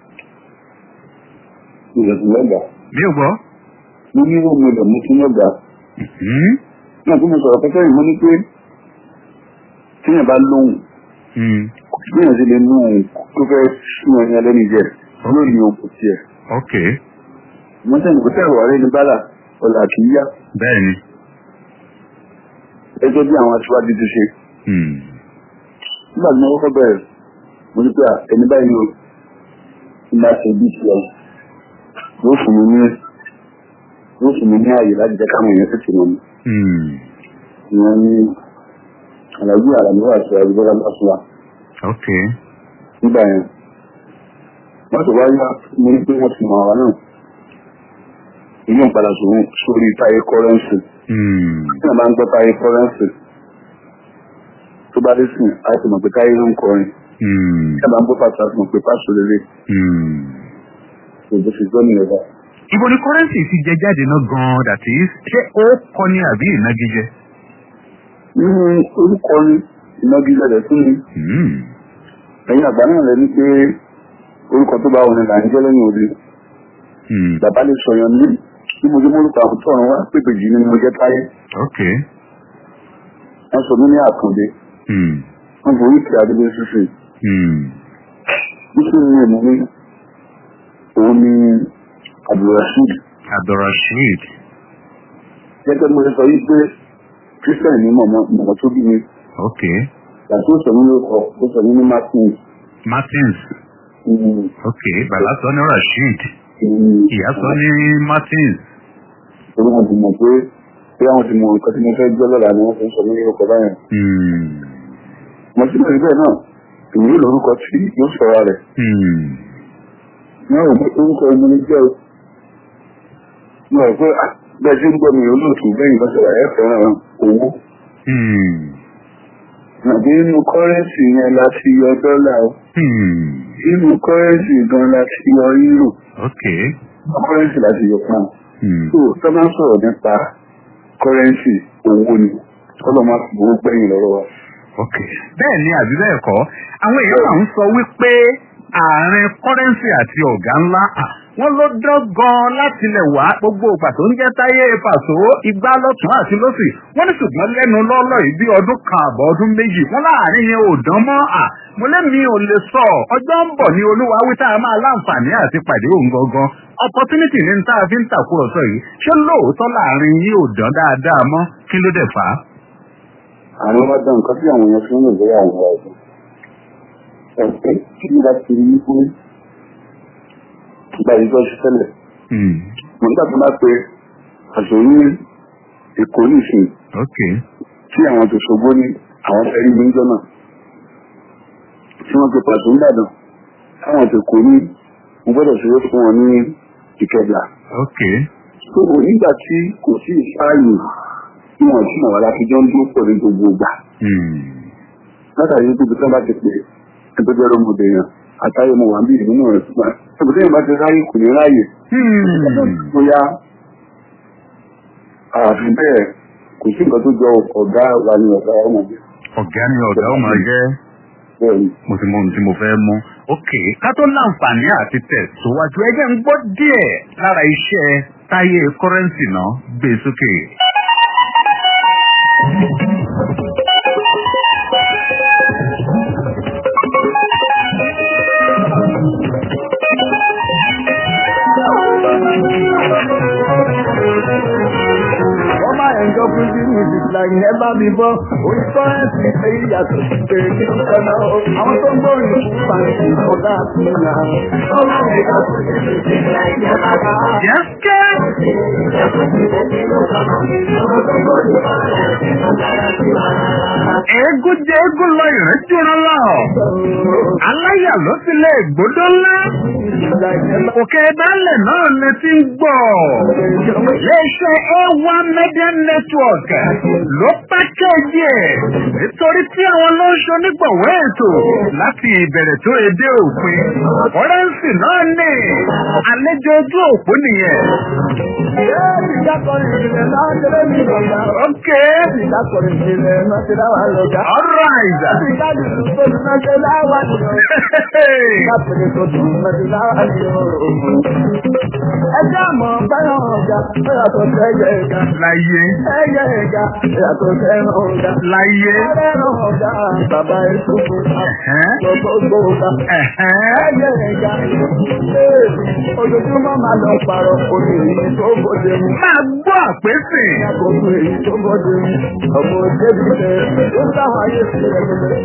Ìrẹ̀sì lọ́gàá. mi ò gbọ́. mo ní ó mo lẹ̀ mú kí wọ́n gbà. Hmm. náà tí mo sọ̀rọ̀ pẹ́pẹ́ yìí mo ní pé tíyàn bá lóhùn Hmm. tíyàn sì lè mú òun tó fẹ́ sún ẹni ẹlẹ́ni jẹ lórí òkú tiẹ̀. ok. mo sẹ́ni kò tẹ̀wọ̀ ọ̀rẹ́ ní bálà ọ̀là kì í yá bẹ́ẹ̀ni. gẹ́gẹ́ bí àwọn aṣíwájú ti ṣe. Hmm. nígbà tí mo kọ́kọ́ bẹ̀rẹ̀ mo ní pé à, ẹni báyìí ni o ti máa ṣe bí tiẹ̀ yóò fún mi ní yóò fún mi ní ààyè láti jẹ́ káwọn èèyàn tètè mọ̀ mi. Hmm. ìyẹn ní àlàyé àlàyé àti àrùbọ́lá bá fún wa. ok. nígbà yẹn wọ́n ti wáyé mo ní pé wọ́n ti mọ̀ àwọn náà inú ìpadà sòrò sórí táyé kọ́rẹ́ǹsì Hmm. tí wọ́n bá ń gbọ́ táyé kọ́rẹ́ǹsì tó bá dé sìn á ti mọ̀ pé táyé ló ń kọrin Hmm. tí wọ́n bá ń gbọ́ pàṣẹ á ti mọ̀ pé pàṣẹ lélẹ̀ Hmm. kò bó ṣe gbọ́ nìyẹn bá. ibo ni currency ti jẹ jáde náà gan-an that is ṣé ó kọ́ ni àbí ìnagijẹ. nínú orúkọ ni ìnagijẹ rẹ̀ fún mi Hmm. ẹ̀yin àgbà náà lẹ́ni pé orúkọ tó bá wọn ni là ń jẹ́ lẹ́yìn òde Hmm. bàbá lè sọ̀yàn ní bí mo jẹ́ mórúkọ àwọn tó ọ̀run wá pépè jì ni mo jẹ́ táyé ok. wọ́n sọ mí ní àkàndé Hmm. wọ́n forí kí adébó sísè Hmm. Bísí ní èmi ní òun ni Abdulrasheed. abdulrasheed. Gẹ́gẹ́ bí mo ṣe sọ yìí pé Christian ní mọ̀mọ́ mọ̀mọ́ tó bí mi. ok. Yàtọ̀ ó sọ mí lórúkọ, ó sọ mí ní Martin. martins. Mm, ok bàbá sọ ní rasheed. mm, ìyá sọ ní martins. Torí wọn ti mọ̀ pé bí àwọn ti mọ nǹkan tí mo fẹ́ gbọ́ lọ́la ni wọ́n fi ń sọ mí lórúkọ báyẹn. Hmm. Mo sì bẹ̀rẹ̀ bẹ́ẹ̀ náà, èmi yóò lórúkọ tí yóò sọ̀rọ̀ rẹ̀. Hmm. Ní àwọn òpin orúkọ ẹni ní jẹ́ o. Mo rò pé ah, bẹ́ẹ̀ tí ń gbọ́ mi olóòtú bẹ́yìn bá ṣẹlẹ̀ ẹ̀ fẹ́ràn owó. Hmm. Àbí inú kọ́rẹ́ǹsì yẹn láti yọ dọ́là o. Hmm. Inú kọ́rẹ́ǹsì gan láti yọ euro. ok. Kọ́rẹ́ǹsì láti yọ pound. Hmm. So tó máa ń sọ̀rọ̀ nípa kọ́rẹ́ǹsì owó ni. Kọ́lọ̀ máa fi owó gbẹ̀yìn lọ́rọ̀ wa. ok. bẹ́ẹ̀ ni àbí bẹ́ẹ̀ kọ́ àwọn èèyàn máa ń sọ wípé àárín currency àti ọ̀gá ńlá ah, wọ́n ló dán gan láti lẹ̀ wá gbogbo ìgbà tó ń jẹ́ táyé pàṣọ igbá lọ́tún àti lọ́sì wọ́n ní ṣùgbọ́n lẹ́nu lọ́lọ́ yìí bí ọdún kan àbọ̀ ọdún méjì wọ́n láàrin yẹn ò dán mọ́ à mo lẹ́mi ò lè sọ ọjọ́ ń bọ̀ ní olúwa wí tá a máa láǹfààní àti pàdé òun gangan opportunity ní tá a fi ń tàkúrọ̀sọ yìí ṣé lóòótọ́ láàrin yìí ò dán dáadáa mọ́ kí ló dẹ̀ fà á. àwọn bá dán nǹkan tí àwọn èèyàn fi ń lò lórí àwọn ọ̀rọ̀ ẹ̀sìn ẹ̀fẹ́ kí ni láti rí wípé ìgbà ìjọ ṣe tẹ́lẹ̀ mo nígbà tó bá pe àṣọ ní èkó nìsín ok tí àwọn tó ṣogbó ní àwọn fẹ́ rí gbígbọ́ náà tí wọ́n pe pàṣẹ ńbàdàn táwọn tó kò ní mo gbọ́dọ̀ ṣeré fún wọn ní ìkẹjà ok tó o nígbà tí kò sí ìsáàyè tí wọ́n sì mọ̀ wá láti jọ ń dúró pọ̀ ní gbogbo ìgbà látàrí wípé ibi tí wọ́n bá ti pè é ẹgbẹ́ jẹ́ ọmọdé yẹn àtàyè mo wà ń bí ìlú náà rẹ̀ fún wa ẹgbẹ́ tí wọ́n bá ti ráyè kò ní ráyè bóyá àfi bẹ́ẹ̀ kò sí nǹkan tó jọ ọ̀gá wa ní ọ̀gá ọmọdé ọ̀gá ni ọ̀gá ó máa jẹ́ bẹ́ẹ̀ ni. mo ti mọ ohun tí mo fẹ́ mú. ok ká tó láǹfààní àti tẹ̀síwájú ẹgbẹ́ ń gbọ́ díẹ̀ lára iṣẹ́ táyé kọ́rẹ́ǹsì náà gbé sókè. Wọ́n máa ń jọ fún bí music like never before. Òyìnbó ẹ̀sìn ṣe ìyàtọ̀ sí pé kí ló fẹ́ náà. Àwọn tó ń gbóyìn fún pàǹtí ọ̀gá àti ìlà. Wọ́n máa ń jọ fún bí music like never before. yẹ́sẹ̀ eégún jẹ́ eégún lọ ìrẹ́júra lọ. aláyà ló ti lè gbódó ńlá. òkè dálẹ̀ náà lè ti ń gbọ́. iléeṣẹ́ a1 media network ló pákéjì ẹ̀ nítorí tí àwọn ló ń ṣonígbọ̀wọ́ ètò láti ìbẹ̀rẹ̀ tó èdè òpin. fọ́rẹ́ǹsì náà ní àlejò ojú òpó nìyẹn. ok all right. Ẹjẹ́ àmọ́ bẹ́rẹ̀ ọ̀gá, bẹ́rẹ̀ tó tẹ́jẹ̀ ẹ̀gá. láyé Ẹyẹ ẹ̀gá, bẹ́rẹ̀ tó tẹ́rẹ̀ ọ̀gá. láyé. Bẹ́rẹ̀ ọ̀gá, bàbá ìṣòfò, Ẹ̀hẹ́n. gbogbo ọ̀gá. Ẹ̀hẹ́n. Ẹyẹ ẹ̀gá, ee, ojoojúmọ́ máa lọ pààrọ̀ òní èyí tó bóde mu. máa gbọ́ àpèsè. Àkókò èyí tó bóde mu. Ọmọ débi tẹ̀, ó sáwọn ayé sí ẹgbẹ̀rẹ̀.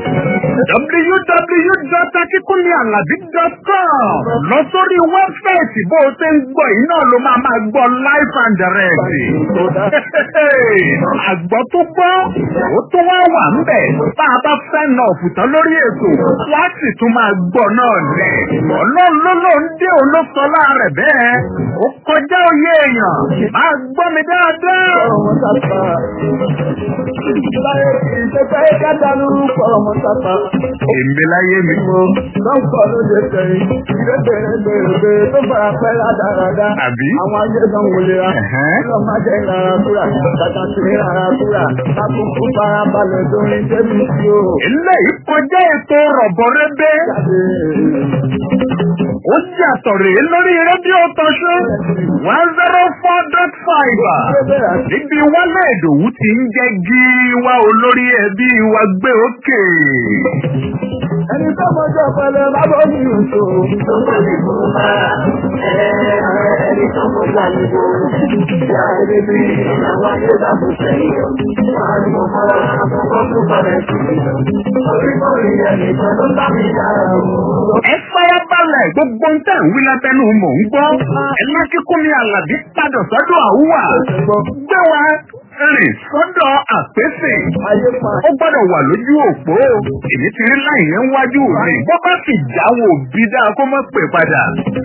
www.akikunmialabi.com lọ sórí wẹ́bsáìtì bó o ṣe ń gbọ́ yìí náà ló máa máa gbọ́ live and direct. àgbọ̀ tó gbọ́ ó tún wá wà ń bẹ̀ bá a bá fẹ́ nà ọ̀fùtán lórí ètò wá sì tún máa gbọ́ náà lẹ̀. ọlọ́run ló ló ń dé òun ló sọ láàrẹ̀ bẹ́ẹ̀ ó kọjá òye èèyàn máa gbọ́ mi dáadáa. Ọmọ sápá. Láyé kì í ṣe pé kádàlú pọ̀ ọmọ sápá. èmi láyé mi. Lọ́pọ̀ ló lè tẹ̀yìn, ilé bèrè bèrè bèrè tó fara pẹ́ ládàradà. Àbí? Àwọn ayé gan wòlé ra. Ẹ̀hẹ́n. Ọlọ́ máa jẹ́ ìrara kúrà, tàtà sí ìrara kúrà. Lákòókò fara balẹ̀ lórí débi tí ó eléyìí kọjá ètò rọ̀bọ̀rẹ́bẹ́. jáde. ó yàtọ̀ rèé lórí rédíò tọ́ṣú one zero four dot five. níbi wálé ìdòwú ti ń jẹ́ gíwá olórí ẹbí wa gbé òkè. Ẹni tó mọjọ́ pẹ̀lẹ́ lábọ́ ní ìṣó. Ẹni tó mọjọ́ àlejò. Ìyá ẹni bí àwọn ayé dàbò sẹ́yìn. Wọ́n á ní mo fọ́ àkọ́kọ́ tó balẹ̀ sí i. Orí kò rí ẹni tó ló bá mi dára o. ẹ farabalẹ̀ gbogbo ń tẹ̀ ń wí lábẹ́nu mò ń gbọ́. ẹ má kíkún ní àlàbí padà sọ́dọ̀ àwùwà. gbé wa rìn sọ́dọ̀ àpèsè. Ayé pa. ó gbọ́dọ̀ wà lójú òpó. èmi ti rí láì yẹn wájú mi. bọ́ bá sì jáwọ́ òbí dáa kó má pè padà.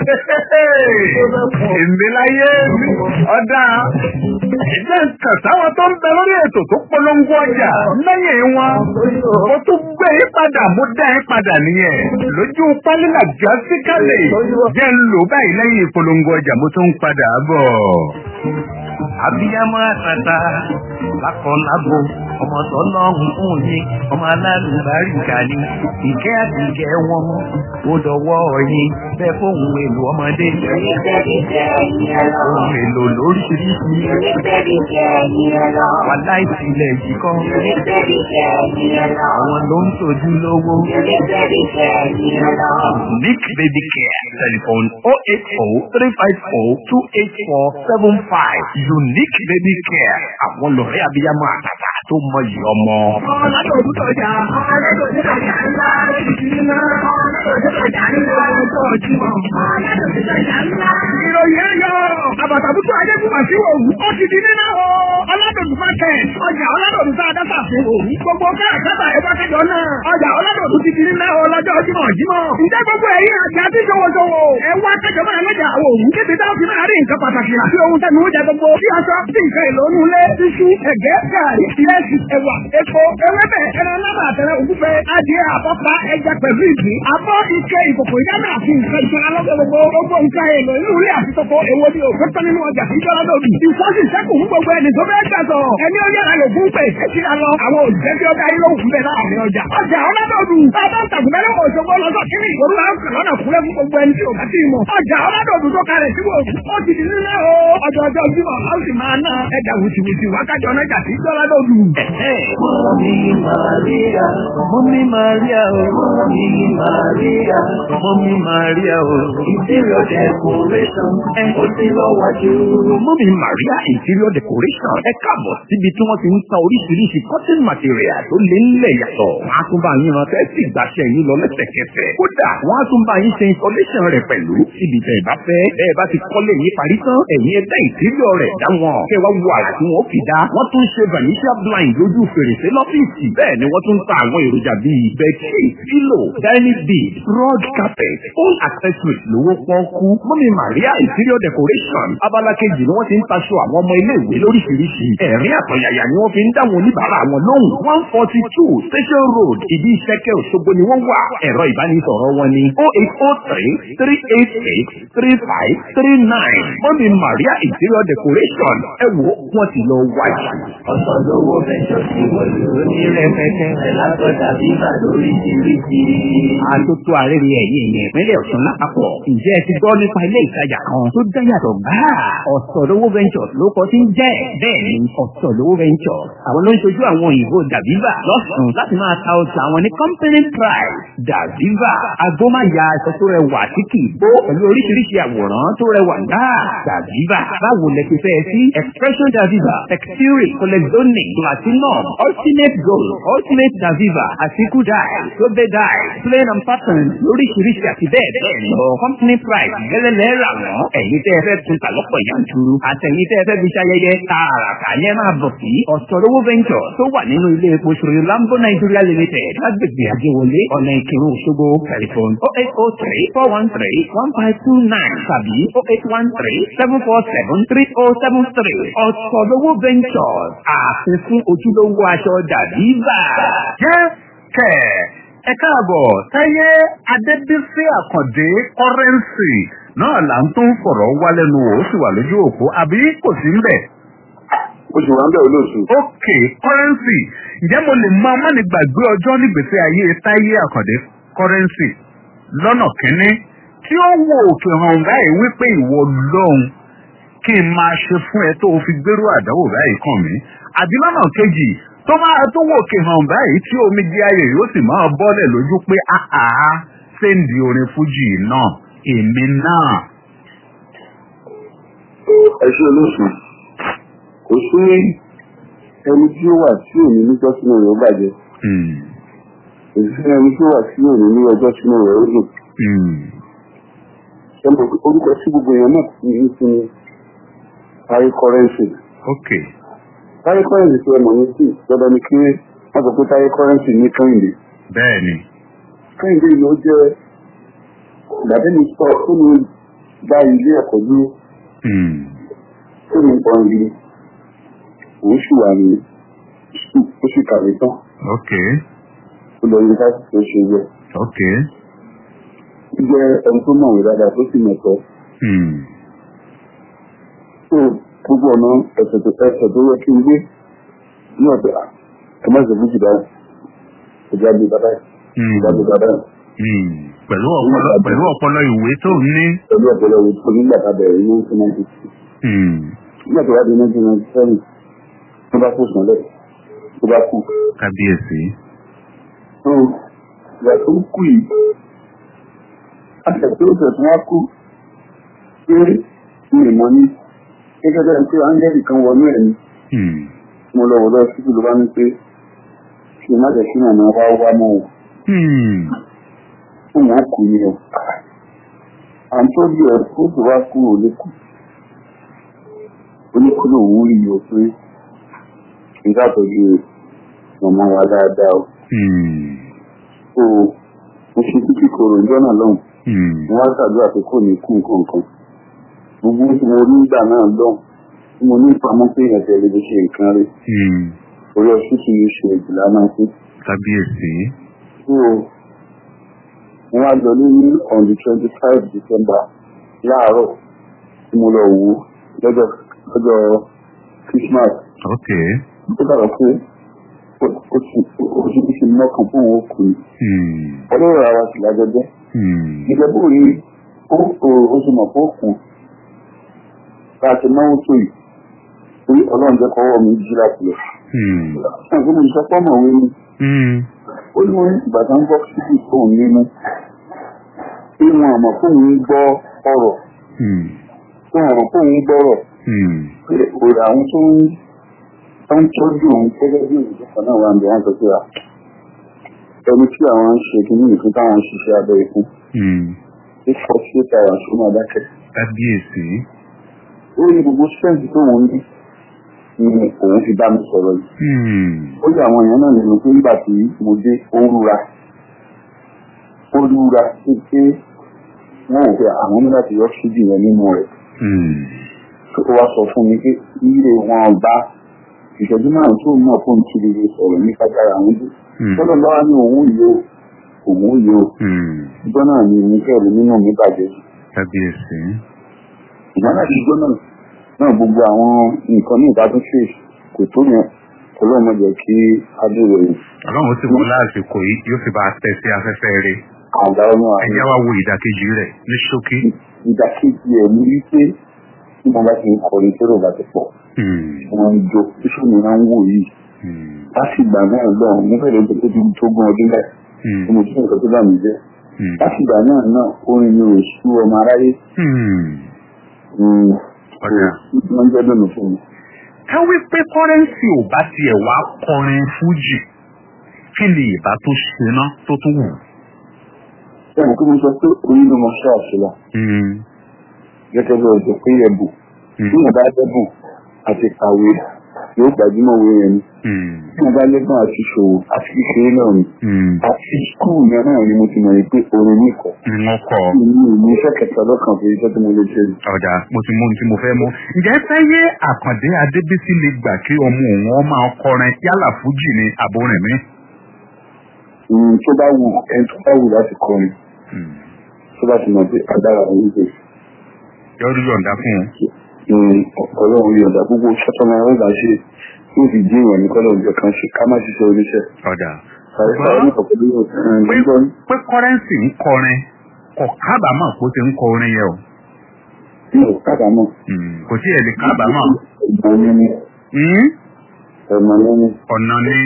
èmi láyé mi. ọ̀dà ẹ̀jẹ̀ nǹkan táwọn tó ń bẹ lórí ètò tó polongo ọjà lẹ́yìn wọn. mo tún gbé yín padà mo dá yín padà nìyẹn. lójú pálílà gásíkálẹ̀ jẹ́ ń lò báyìí lẹ́yìn ìpolongo ọjà mo tún ń padà bọ̀. abiyamọ àtàtà lákọlábo ọmọ tọlọ́run fún yín ọmọ alálùbáríkà ni ìkẹ́ àti ìkẹ́ wọn ó dọwọ́ yín bẹ́ẹ̀ fóun èlò ọmọdé. Oníbẹ̀rẹ̀ jẹ́ ẹ̀yìn ẹ lọ. Ohun èlò lóríṣiríṣi. Oníbẹ̀rẹ̀ jẹ́ ẹ̀yìn ẹ lọ. Wà láìsí ilẹ̀ yìí kọ́. Oníbẹ̀rẹ̀ jẹ́ ẹ̀yìn ẹ lọ. Àwọn ló ń tọ́jú lówó. Oníbẹ̀rẹ̀ jẹ́ ẹ̀yìn ẹ lọ. Unique Baby Care. Telephone 080-354-28475. Unique Baby Care. Àwọn lọ̀rẹ́ abiyamọ àtàtà tó mọyì ọmọ. Ọlọ́dọ̀ òdútọ̀jà, ọlọ́dọ̀ òdútọ̀jà ńlá, ìdílé ọlọ́dọ̀ òdútọ̀jà ńlá, ọjọ́ ọjímọ̀. Ọlọ́dọ̀ òdútọ̀jà ńlá. Ìròyìn ẹ̀yọ́, àbàtàbùtù Adékùnmá sí òwú, ó ti di nínú o. Ọlọ́dọ̀dù market, ọjà ọlọ́dọ̀dù tá a dáta fún òwú. Gbogbo káàkátà ẹ̀fọ́ kẹjọ náà. Ọjà ọlọ́dọ̀dù ti di nínú o lọ́jọ́ jímọ̀ jímọ̀. Ǹjẹ́ gbogbo ẹ̀yin àti àti ṣòwòṣòwò? Ẹ wá kẹjọ máa lọ́jà àwọn òwú. Kéde táwọn fi máa rí nǹkan pàtàkì àti ohun tẹnu oúnjẹ gbogbo. Bí aṣọ, bí nǹkan èlò inú ilé, iṣu, ẹ̀gẹ́, gàrí, ìrẹsì, ẹ̀wà, epo, ewébẹ̀, ẹran náà àtẹrẹ ògúnfẹ, adìẹ àpọ́pá, ẹja pẹ̀lú ìgbín. Abọ́ ike ìkòkò ìdáná àti nǹkan ìṣúná lọ́gbẹ̀ gbogbo. Gbogbo nǹkan èlò inú ilé àti toko èwo ni òfin tán nínú ọjà tí jọra lòdì. Ìfọ́sì sẹ́kù fún gbogbo ẹni tó fẹ́ gbàtọ̀. Ẹni ó yára lò fún pé èsì lọ. Àwọn òṣìṣẹ́ tí ó darí ló wù bẹ́ẹ̀ láàrin ọjà. Ọjà ọlọ́dọ̀dù. Bàbá ń tàgùn mẹ́rin òṣogbo lọ́sọ̀ kíní ìgboro láń kàn lọ́nà kúlẹ̀ fún gbogbo ẹni tí ò bá ti mọ̀. Ọjà ọlọ́dọ̀dù tó kalẹ̀ sí wò. Ó ti di nílẹ̀ o. Ọjọ́ ọjọ́ Jímọ̀ a ó sì máa ná ẹja wùtìwùtì wákàtí ọ̀nàjà sí jọ́ládọ̀dù. Mọ́mí Màríà, Mọ́mí Màríà o. Mọ́mí Màríà, Mọ́mí Màríà o. Interior decoration, ó ti lọ́wọ́jú. Mọ́mí Maria Interior Decoration ẹ káàbọ̀ síbi tí wọ́n ti ń ta oríṣiríṣi cotton material tó lé nílẹ̀ yàtọ̀. Wọ́n á tún bá yín rántẹ́ sí ìgbàṣẹ yín lọ lẹ́sẹ̀kẹsẹ̀. Kódà wọ́n á tún bá yín ṣe installation rẹ̀ pẹ̀lú síbi tẹ̀ bá fẹ́. Bẹ́ẹ̀ bá ti kọ́lé yín parí tán, ẹ̀yin ẹ̀dá interior rẹ̀ dá wọn. Kẹ́ wá wo àrà tí wọ́n fi dá. Wọ́n tún ṣe vanishia blind lójú fèrèsé lọ́fíìsì. Bẹ́ẹ̀ ni wọ́n tún ta àwọn èròjà bíi bedsheet, pillow, dining bed, rug carpet, all accessories lówó pọ́ọ́kú. Mọ́mí Maria Interior Decoration abala kejì ni wọ́n ti ń taṣọ àwọn ọmọ ilé-ìwé lóríṣiríṣi. Ẹ̀rín àtọ̀yàyà ni wọ́n fi ń dáwọn oníbàárà wọn lóhùn. one forty two Station Road ìdí ìṣẹ́kẹ́ Òṣogbo ni wọ́n wà. Ẹ̀rọ ìbánisọ̀rọ̀ wọn ni oh eight oh three three eight six three five three nine. Mọ́mí Maria Interior Decoration ẹ wo wọ́n ti lọ wájú. Ọ̀sán lówó mẹ́jọ sí wọ̀lú ní rẹpẹtẹ. Látọ̀dà bíbà lóríṣiríṣi. Àtótó àrẹ́rẹ́ ẹ̀yìn ìyẹn ìpínlẹ̀ Ọ̀ṣun lápapọ̀. Ǹjẹ́ ẹ ti gbọ́ nípa ilé ìtajà kan tó dá yàtọ̀ gbáà? Ọ̀sọ̀lówó Ventures ló kọ́ tí ń jẹ́. Bẹ́ẹ̀ ni Ọ̀sọ̀lówó Ventures. Àwọn ló ń ṣojú àwọn òyìnbó Dàbíbà lọ́sùn láti máa ta ọjà àwọn ní company price. Dàbíbà agbómáya aṣọ tó rẹwà tí kì í bó pẹ̀lú oríṣiríṣi àwòrán tó rẹwà gbáà. Dàbíbà báwo lẹ ti fẹ́ sí? Expression Dàbíbà, Textile, Colexonic, Platinum, Ultimate Gold, Ultimate Dàbíbà, Àtikú Dye, Sobe Dye, Plain and Pattern lóríṣiríṣi àti bẹ́ẹ̀ bẹ́ẹ̀ lọ. Company price gẹ́lẹ́lẹ́ rà wọ́n. Ẹ̀yin tẹ́ ẹ fẹ́ tún ta lọ́pọ̀ yanturu. Àtẹ̀yin tẹ́ ẹ fẹ́ fi ṣayẹyẹ tààràtà ní ẹ máa bọ̀ sí. Ọ̀sọ̀rọ̀wó Venture tó wà nínú ilé epo ṣòro Lambo Nigeria Limited lágbègbè Àjẹwọlé ọ̀nà Ìkírun Òṣogbo tẹlifon oh eight oh three four one three one five two nine tàbí oh eight one three seven four seven three oh seven three. Ọ̀sọ̀rọ̀wó Ventures ààfin fún ojúlówó aṣọ dàbí bà. Jẹ́ kẹ̀ ẹ káàbọ̀ táyé adébísí àkàndé kọ́rẹ́ǹsì náà là ń tún fọ̀rọ̀ wá lẹ́nu wò ó sì wà lójú òpó àbí kò sí ń bẹ̀. oṣù wa ń bẹ̀ olóòtú. ok kọ́rẹ́ǹsì ǹjẹ́ mo lè máa má ní gbàgbé ọjọ́ nígbèsè ayé táyé àkàndé kọ́rẹ́ǹsì lọ́nà kínní tí ó wo òkè hàn báyìí wípé ìwọ lọ́hùn kí n máa ṣe fún ẹ tó o fi gbérú àdánwò báyìí kàn mí àbí lọ́nà kejì tó máa tó wò òkè hàn báyìí tí omi di ayé yóò sì máa bọ́lẹ̀ lójú pé àhà séǹdì orin fújì náà èmi náà. ẹ ṣe olóòtú kò sí ẹni tí ó wà tí òní níjọ́ sínú rẹ̀ ó bàjẹ́ kò sí ẹni tí ó wà tí òní ní ọjọ́ sínú rẹ̀ ó dùn. ẹ mọ̀ pé orúkọ tí gbogbo èèyàn náà ti ní sí ni parí kọ́rẹ́ǹsì. ok táyé kọ́rẹ́ǹsì tí ẹ mọ̀ ní sí dandan ni kí wọ́n sọ pé táyé kọ́rẹ́ǹsì ní kẹ́hìndé. bẹ́ẹ̀ ni. kẹ́hìndé ló jẹ́ ìgbàdé mi sọ tó ní gba ilé ẹ̀kọ́ dúró tó ní pọ̀ ìlú òun sì wà ní ó sì kàwé tán ok ó lọ yunifásitì tó ṣe yẹ. ok. ó jẹ́ ẹni tó mọ̀wé dáadáa tó sì mẹ̀tọ́. Hmm. tó gbogbo ọ̀nà ẹ̀sẹ̀ tó ẹsẹ̀ tó yẹ kí n gbé ní ọ̀dọ̀ ẹ má ṣe fújì dáhùn ìjà gbé bàbá ẹ̀ Hmm. ìjà gbé bàbá ẹ̀. Hmm. pẹ̀lú ọpọlọ pẹ̀lú ọpọlọ ìwé tó ń ní. pẹ̀lú ọ̀pọ̀lọpọ̀ ìwé tó nígbà tá a bẹ̀rẹ̀ ní nineteen ninety six Hmm. nígbà tó wá di nineteen ninety seven tó bá kú sànlẹ̀ tó bá kú. kábíyèsí. tó ìgbà tó kú yìí àṣẹ tó tẹ̀ tó wá kú pé mi ì mọ ní gẹ́gẹ́ bẹ́ẹ̀ pé áńgẹ́lì kan wọnú ẹ̀ ni Hmm. mo lọ wọ̀ lọ síbi ló bá ní pé kí n má jẹ́ kí màmá wá wá mọ́ o Hmm. fún wọn kù ní o à ń tọ́jú ẹ̀ kó tó wá kú ò lè kú oníkúlò òun rí o pé kí n sàtọ́jú màmá wa dáadáa o Hmm. so mo ṣe títí kòrò ìjọ náà lọ́hùn Hmm. mo wá ṣàdúrà pé kò ní kú nǹkan kan gbogbo tí mo ní ìgbà náà lọ́hùn tí mo ní ìpamọ́ pé ẹ̀sẹ̀ lè fi ṣe nǹkan rẹ̀ Hmm. orí ọṣù tí yóò ṣe ìjìlá náà sí. kábíyèsí. so mo wá lọ ní on the twenty five december láàárọ̀ tí mo lọ wò ó lọ́jọ́ lọ́jọ́ christmas ok. tó dàgbà pé ó ti ó ti fi ṣe mọ́kàn fún òun kù ní Hmm. ọlọ́run ara sì lájọjọ́ Hmm. ìjọba bó rí ó ó- ó ti mọ̀ fún òkun bá a ti náwó tó yìí torí ọlọ́run jẹ́ kọ́wọ́ mi jí láti lọ. Hmm. ṣé àgbẹ̀ mi sọ pọ́nmọ̀ wé ni Hmm. ó ní wọn ìgbà tó ń gbọ́ síbi tóun nínú pé wọn àmọ̀ fóun ń gbọ́ ọ̀rọ̀ Hmm. tó wọn àmọ̀ fóun ń gbọ́rọ̀ Hmm. pé òrò àwọn tó ń tó ń tọ́jú òun gẹ́gẹ́ bí òṣìṣẹ́ kan náà wà ń bẹ̀ wọ́n sọ pé à ẹni tí àwọn ń ṣe kí ní ìfún táwọn ń ṣiṣẹ́ abẹ́ ìfún Hmm. ní forty eight hours fún adákẹ́ kábíyèsí. ó ní gbogbo strength tó wọn ní ni òun fi bá mi sọ̀rọ̀ yìí Hmm. ó yẹ àwọn èèyàn náà nínú pé nígbà tí mo dé ó rúra ó rúra sí pé wọn ò fẹ́ àwọn ní láti yọ síbi yẹn nínú rẹ̀ Hmm. tó wá sọ fún mi pé ilé wọn bá ìṣẹ́jú márùn tó mọ̀ fún ti lè sọ̀rọ̀ ní kájára àwọn dé Hmm. tọ́lọ́ bá wá ní òun yìí ó òun yìí ó Hmm. ìjọ náà ni mi kẹ́rù nínú mi bàjẹ́ kábíyèsí. ìgbà náà ti ìjọ náà náà gbogbo àwọn nǹkan ní ìbátúnṣe kò tó yẹn ọlọ́run jẹ́ kí adúrò yìí ọlọ́run sì wọ́n lásìkò yìí yóò fi bá a tẹ̀ sí afẹ́fẹ́ rẹ̀. àgbà ọmọ àwọn ẹ̀yà wa wo ìdàkejì rẹ̀ ní ṣókí. ìdàkejì ẹ̀ ní wípé tí wọ́n bá ti ń kọrin tí èrò bá ti pọ̀ Hmm. wọ́n ń jó iṣu mi máa ń wò yìí Hmm. láti ìgbà náà lọ́hùn mo fẹ́rẹ̀ tó tó tó gún ọdún bẹ́ẹ̀ Hmm. tí mo tún nǹkan tó bá mi jẹ́ Hmm. láti ìgbà náà náà orin mi ò sú ọmọ aráyé Hmm. Mm, Ọ̀dà. so, wọ́n jẹ́ dùnú fún mi. ká wí pé kọ́rẹ́ǹsì ò bá tiẹ̀ wá kọrin fújì kí ni ìbá tó ṣe ná tó tún wù. Bẹ́ẹ̀ni kí mo sọ pé oyin ló mọ ṣe àṣìlá Hmm. gẹ́gẹ́ bí ọjọ́ pé ẹ̀bùn Hmm. tí mo bá dẹ́bùn àti kàwé yóò gbajúmọ̀ òwe yẹn ni Hmm. tí mo bá lẹ́gbọ̀n àti ṣòwò àti kékeré náà ni Hmm. àti skul yẹn náà ni mo ti mọ̀ pé orin ní ìkọ̀. wọ́n kọ́ ọ. mi ò ní iṣẹ́ kẹta lọ́kàn fún iṣẹ́ tí mo lè ṣe ni. ọ̀dà mo ti mú ohun tí mo fẹ́ mú. ǹjẹ́ sáyé àkàndé adébísí lè gbà kí ọmọ òun ọ máa kọrin yálà fújì ni àbórin mi. Mm, tó bá wù ẹni tó bá wù láti kọrin tó bá ti mọ̀ pé agbára òun ṣe yọrí yọ̀ǹda fún un. ọlọ́run yọ̀ǹda gbogbo sọ́tọ́mọ ọ̀rọ̀ bá ṣe tí ó fi dín ìwọ̀n ní kọ́lọ̀ ọjọ́ kan ṣe ká má ṣiṣẹ́ oníṣẹ́. ọ̀dà Àìsàn ní ọ̀pọ̀lọpọ̀ yóò pé gbọ́ pé kọ́rẹ́ǹsì ń kọrin kò kábàámọ̀ kó ti ń kọ orin yẹn o. ní òkàdámọ̀. Hmm. kò tí ẹ̀ lè kábàámọ̀. Ẹ̀gbọ́n ní ní Hmm. ẹ̀mọ̀ lẹ́ni. ọ̀nà ni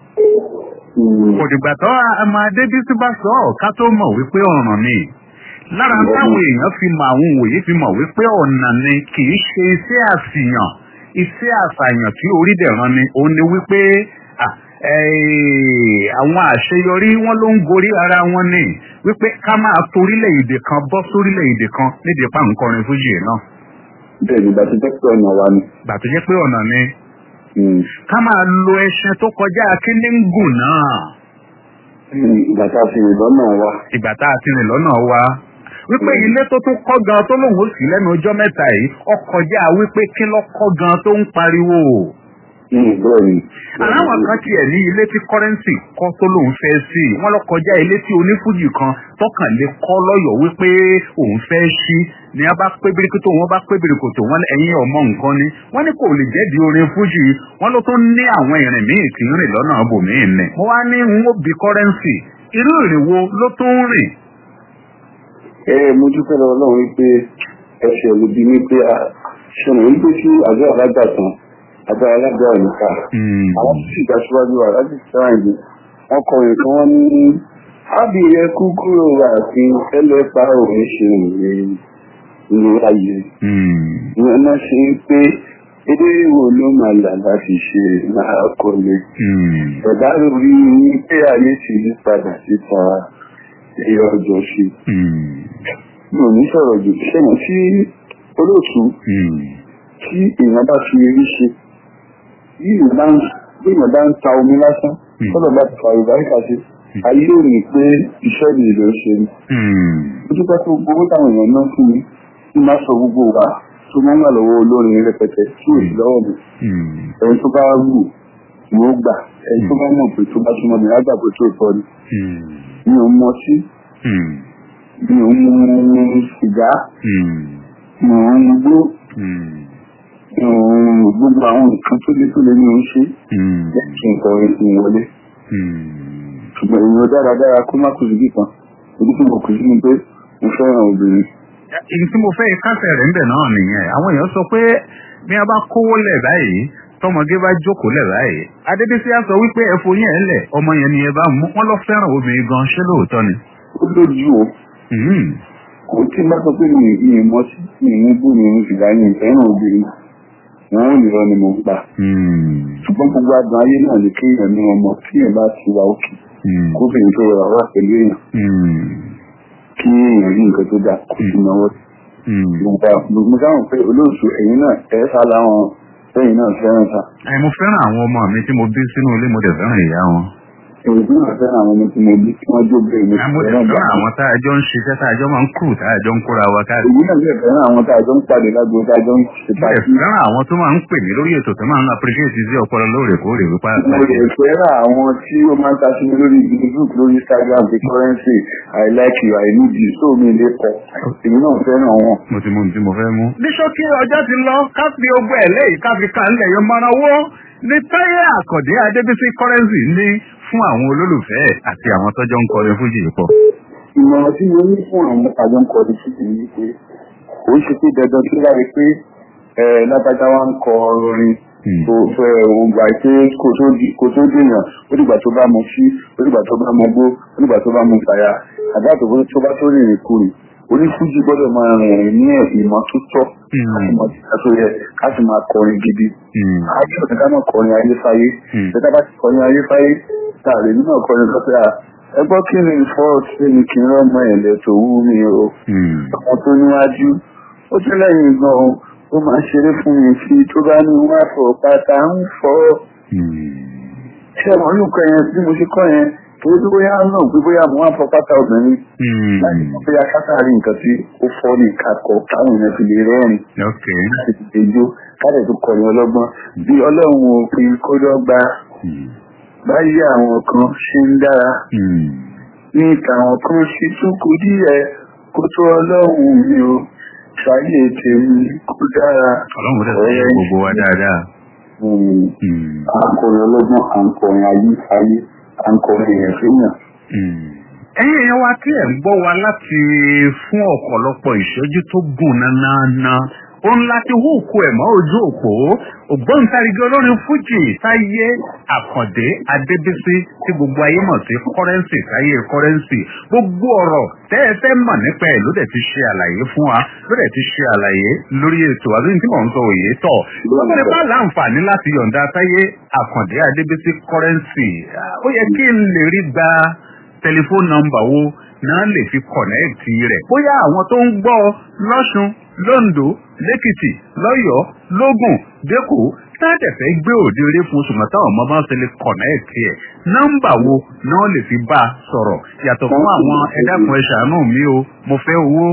kò dìgbà tó ọmọ adébísí bá sọ ọ́ ká tó mọ̀ wípé ọ̀ràn ni lára táwọn èèyàn fi mọ àwọn òye fi mọ̀ wípé ọ̀nà ni kì í ṣe iṣẹ́ àṣìyàn iṣẹ́ àṣàyàn tí orí dẹ̀ran ni òun ni wípé ah, eh, àwọn àṣeyọrí wọn ló ń gorí ara wọn ni wípé ká máa torílẹ̀-èdè kan bọ́ sórílẹ̀-èdè kan nídìí pa nǹkan fújì náà bẹ́ẹ̀ ni bàtí jẹ́ pé ọ̀nà wa ni. gbà tó jẹ́ pé ọ̀nà ni Mm. ká máa lo ẹṣin tó kọjá akíndíngùn náà Mm, Ìgbà tá a fi rìn lọ́nà wa. ìgbà tá a ti rìn lọ́nà wa wípé ilé tó tún kọ́ gan tó lòun ó sì lẹ́nu ọjọ́ mẹ́ta yìí ọkọjá wípé kí ló kọ́ gan tó ń pariwo. Mm, Bẹ́ẹ̀ ni. aláwọn kan tiẹ̀ ní ilé tí kọ́rẹ́ǹsì kọ́ tó lòun fẹ́ sí i wọ́n lọ kọjá ilé tí onífújì kan tọkàn lè kọ́ lọ́yọ̀ wípé òun fẹ́ sí ni a bá pé birikoto wọn bá pé birikoto wọn ẹ̀yin ọmọ nǹkan ni wọ́n ní kò lè jẹ́bi orin fújì wọ́n ló tún ní àwọn ìrìn míì tí ń rìn lọ́nà bòmíì nì. wọ́n wá ní n ó bi kọ́rẹ́ǹsì irú ìrìn wo ló tún ń rìn ẹ mo dúpẹ́ lọ́wọ́ ọlọ́run wípé ẹsẹ̀ ló bí mi pé ṣọ̀nà wípé tí àjọ àlágbà tán àjọ alágbà òníkà àwọn tó sì gbàsíwájú wa láti sáà ìlú wọn kọ nǹkan wọn ní ábìyẹ kúkúrò àti ẹlẹ́pà òun ṣe ìwé ìlú ayé ìwọ̀n náà ṣe pé èdè wo ló máa là láti ṣe máa kọ́lé ẹ̀dá lórí ní pé ayé ti yí padà síta ẹ̀yọ ọjọ́ sí mi ò ní sọ̀rọ̀ jù sẹ́yìn tí olóòtú tí èèyàn bá fi rí ṣe bí èèyàn bá ń ta omi lásán tọ́lọ̀ bá ti fa ìbáríkà sí ayé ò ní pé iṣẹ́ mi ló ṣe ni. ó dúpẹ́ tó gbogbo táwọn èèyàn náà fún mi tí máa sọ gbogbo wa tó máa ń wà lọ́wọ́ olórin rẹpẹtẹ tí ò sí lọ́wọ́ mi. ẹni tó bá wù ni ó gbà ẹni tó bá mọ̀ pé tó bá súnmọ́ mi lágbà pé tó tọ́ ni. mi ò mọ sí mi ò mú sìgá mi ò ń gbó gbogbo àwọn nǹkan tó lé tó lé ní oún ṣe kí nǹkan orin fún wọlé ṣùgbọ́n èèyàn dáradára kó má kù sí kíkan ojú tí mo kù sí ni pé mo fẹ́ràn obìnrin. èyí tí mo fẹ́ kásẹ̀ rẹ̀ ń bẹ̀ náà nìyẹn àwọn èèyàn sọ pé bí a bá kówó lẹ̀ báyìí tọmọdé bá jókòó lẹ̀ báyìí adébísí á sọ wípé ẹ̀fọ́ yẹn lẹ̀ ọmọ yẹn ni ẹ bá mú wọn lọ fẹ́ràn obìnrin gan ṣé lóòótọ́ ni. ó lójú o kò tí n bá sọ pé mi ì mọ sí mi ì ń bú mi ì fìgbà yẹn fẹ́ràn obìnrin wọn ò ní lọ ni mo gbà. ṣùgbọ́n gbogbo àgbọn ayé náà ni kéèyàn ní ọmọ kéèyàn bá ti wà òkè kóbìnrin tó rọra wà pẹ̀lú èèyàn kí èèyàn rí nǹkan tó dáa kó sì náwó. mo sáwọn pé olóòtú ẹ̀yin náà ẹ̀ sá láwọn ẹ̀yin náà fẹ́ràn ta. ẹ mo fẹ́ràn àwọn ọmọ mi tí mo bí sínú ilé mo dẹ̀ fẹ́ràn ìyá wọn. èyí náà fẹ́ràn àwọn ọmọ tí mo bí tí wọ́n jó bẹ́ẹ̀ mo mo dẹ̀ fẹ́ràn àwọn tá a jọ ń ṣiṣẹ́ tá a jọ máa ń kù tá a jọ ń kóra wa káàkiri. èyí náà fẹ́ràn àwọn tá a jọ ń pàdé lágbo tá a jọ ń ṣe mo dẹ̀ fẹ́ràn àwọn tó máa ń pè mí lórí ètò tó máa ń appreciate sí ọpọlọ lóòrèkóòrè wípé mo lè fẹ́ràn àwọn tí ó máa ń ta sí mi lórí facebook lórí instagram the currency i like you i need you so mi lè kọ èmi náà fẹ́ràn wọn. mo ti mú ohun tí mo fẹ́ mú. ní ṣókí ọjọ́ ti lọ ká fi ogun ẹ̀ lẹ́yìn ká fi kàn lẹ̀ yọ mọ́ra owó ní táyé àkàndé adébísí currency ní fún àwọn olólùfẹ́ àti àwọn tọ́jọ́ ń kọrin fújì pọ̀. ìmọ̀ràn tí mo ní fún àwọn àjọ ń kọrin fújì ni pé kò ń ṣe pé dandan tó láre pé lágbájá wa ń kọ orin tó fẹ́ ògbà pé kò tó dèèyàn ó dìgbà tó bá mu sí ó dìgbà tó bá mu gbó ó dìgbà tó bá mu fàyà àbá tó bá tó rìnrìn kùrì onífújì gbọ́dọ̀ máa rìn ní ìmọ̀ tó tọ́ àti ìmọ̀ tó yẹ ká sì máa kọrin gidi. àti ọ̀sẹ̀ ká máa kọrin ayéfáyé ṣẹ́ká bá ti kọrin ayéfáyé tààrí nínú ọkọrin kan pé à ẹgbọ́ kí ni fọ́ọ̀tì ní kí n rọ́mọ ẹ̀lẹ́ tó wú mi o. ọmọ tó níwájú ó tún lẹ́yìn gan-an ó máa ṣeré fún mi sí tó bá ní wọ́n á fọ pátá ń fọ́. ṣé àwọn olùkọ́ yẹn bí mo ṣe kọ́ yẹn torí pé bóyá náà pé bóyá mo wá fọ pátá obìnrin láti mọ bóyá kátàrí nǹkan tí ó fọ́ ní ìkakọ̀ táwọn èèyàn fi lè rẹ́rìn láti fi lè jó káàdẹ̀ tó kọ̀yìn ọlọ́gbọ́n bí ọlọ́run òfin kó dọ́gba báyìí àwọn kan ṣe ń dára ní ìtàwọn kan ṣe tún kú díẹ̀ kó tó ọlọ́run mi o ṣáyé tèmi kó dára. ọlọ́run rẹ̀ sọ gbogbo wa dáadáa. akọrin ọlọ́gbọ́n à ń kọrin ayé ayé à ń kọrin èèyàn fẹ́yàn. ẹ̀yin èèyàn wa tí ẹ̀ ń gbọ́ wa láti fún ọ̀pọ̀lọpọ̀ ìṣẹ́jú tó gùn nánáná ó ń láti húùkù ẹ̀ mọ́ ojú òpó ògbóǹtarìgì olórin fújì táyé àkàndé adébísí tí gbogbo ayé mọ̀ sí kọ́rẹ́ǹsì táyé kọ́rẹ́ǹsì gbogbo ọ̀rọ̀ tẹ́ ẹ fẹ́ mọ̀ nípa ẹ̀ ló dẹ̀ ti ṣe àlàyé fún wa ló dẹ̀ ti ṣe àlàyé lórí ètò àbí tí mò ń sọ òye tọ̀ lọ́gbọ́n bá láǹfààní láti yọ̀ǹda táyé àkàndé adébísí kọ́rẹ́ǹsì ó yẹ kí n lè rí gba tẹlifóònù nọ́mbà wo náà lè fi kọ̀nẹ́ẹ̀tì rẹ̀ bóyá àwọn tó ń gbọ́ lọ́sùn londo lẹ́kìtì lọ́yọ̀ọ́ lógùn dẹ́kọ̀ tádẹ̀fẹ́ gbé òde eré fún oṣù mọ́tà ọmọ bá ń ṣẹlẹ̀ kọ̀nẹ́ẹ̀tì ẹ̀ nọ́mbà wo náà lè fi bá a sọ̀rọ̀ yàtọ̀ fún àwọn ẹ̀dàkùn ẹ̀ ṣàánú mi o mo fẹ́ owó.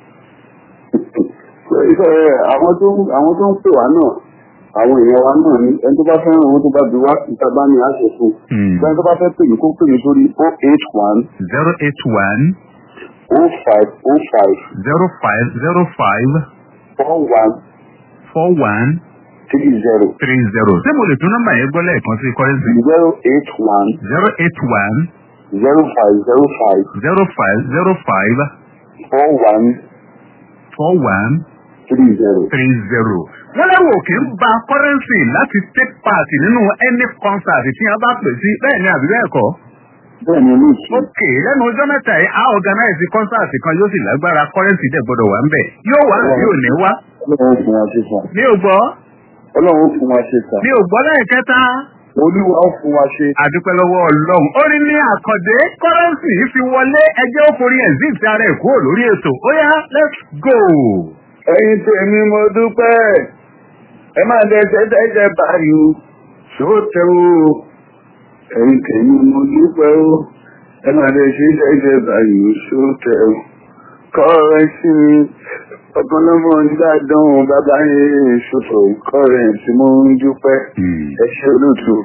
àwọn tó ń pè wá náà àwọn èèyàn wa náà ní ẹni tó bá fẹ́ràn owó tó bá bí wá ìta bá ní àṣẹ fún ẹni tó bá fẹ́ pè mí kó pè mí sórí o eight one. zero eight one. o five o five. zero five zero five. four one. four one. three zero. three zero. ṣé mo lè tún nọ́mbà yẹn gbọ́ lẹ́ẹ̀kan sí kọ́rẹ́sì. zero eight one. zero eight one. zero five zero five. zero five zero five. four one four one three zero. three zero. wọ́n lẹ́rù òkè ń ba currency láti take part nínú any concert tí wọ́n bá pè sí bẹ́ẹ̀ ni àbí bẹ́ẹ̀ kọ́. bẹ́ẹ̀ ni olóòtú. ok lẹ́nu ọjọ́ mẹ́ta yìí a organize concert kan yóò sì lágbára currency dẹ̀ gbọ́dọ̀ wà ń bẹ̀ yóò wá àbí ò ní wá. ọlọ́run fún wa ṣe sàn. mi ò gbọ́ ọlọ́run fún wa ṣe sàn. mi ò gbọ́ lẹ́ẹ̀kẹta. olúwa ó fún wa ṣe. àdúpẹ́ lọ́wọ́ ọlọ́run ó ní ní àkàndé currency fi wọlé ẹjẹ́ ó forí exit ara ẹ̀ kúrò lórí ètò ó yá let's go. ẹ̀yin tèmi mo dúpẹ́ ẹ máa dẹ́sẹ̀ dẹ́sẹ̀ báyìí o ṣó tẹ o ẹ̀yin tèmi mo dúpẹ́ o ẹ máa dẹ́sẹ̀ dẹ́sẹ̀ báyìí o ṣó tẹ o kọ́rẹ́sì mi ọ̀pọ̀lọpọ̀ dídádán o bàbá yẹn ṣòfò kọ́rẹ́sì mo ń dúpẹ́ ẹ ṣe olóòtú.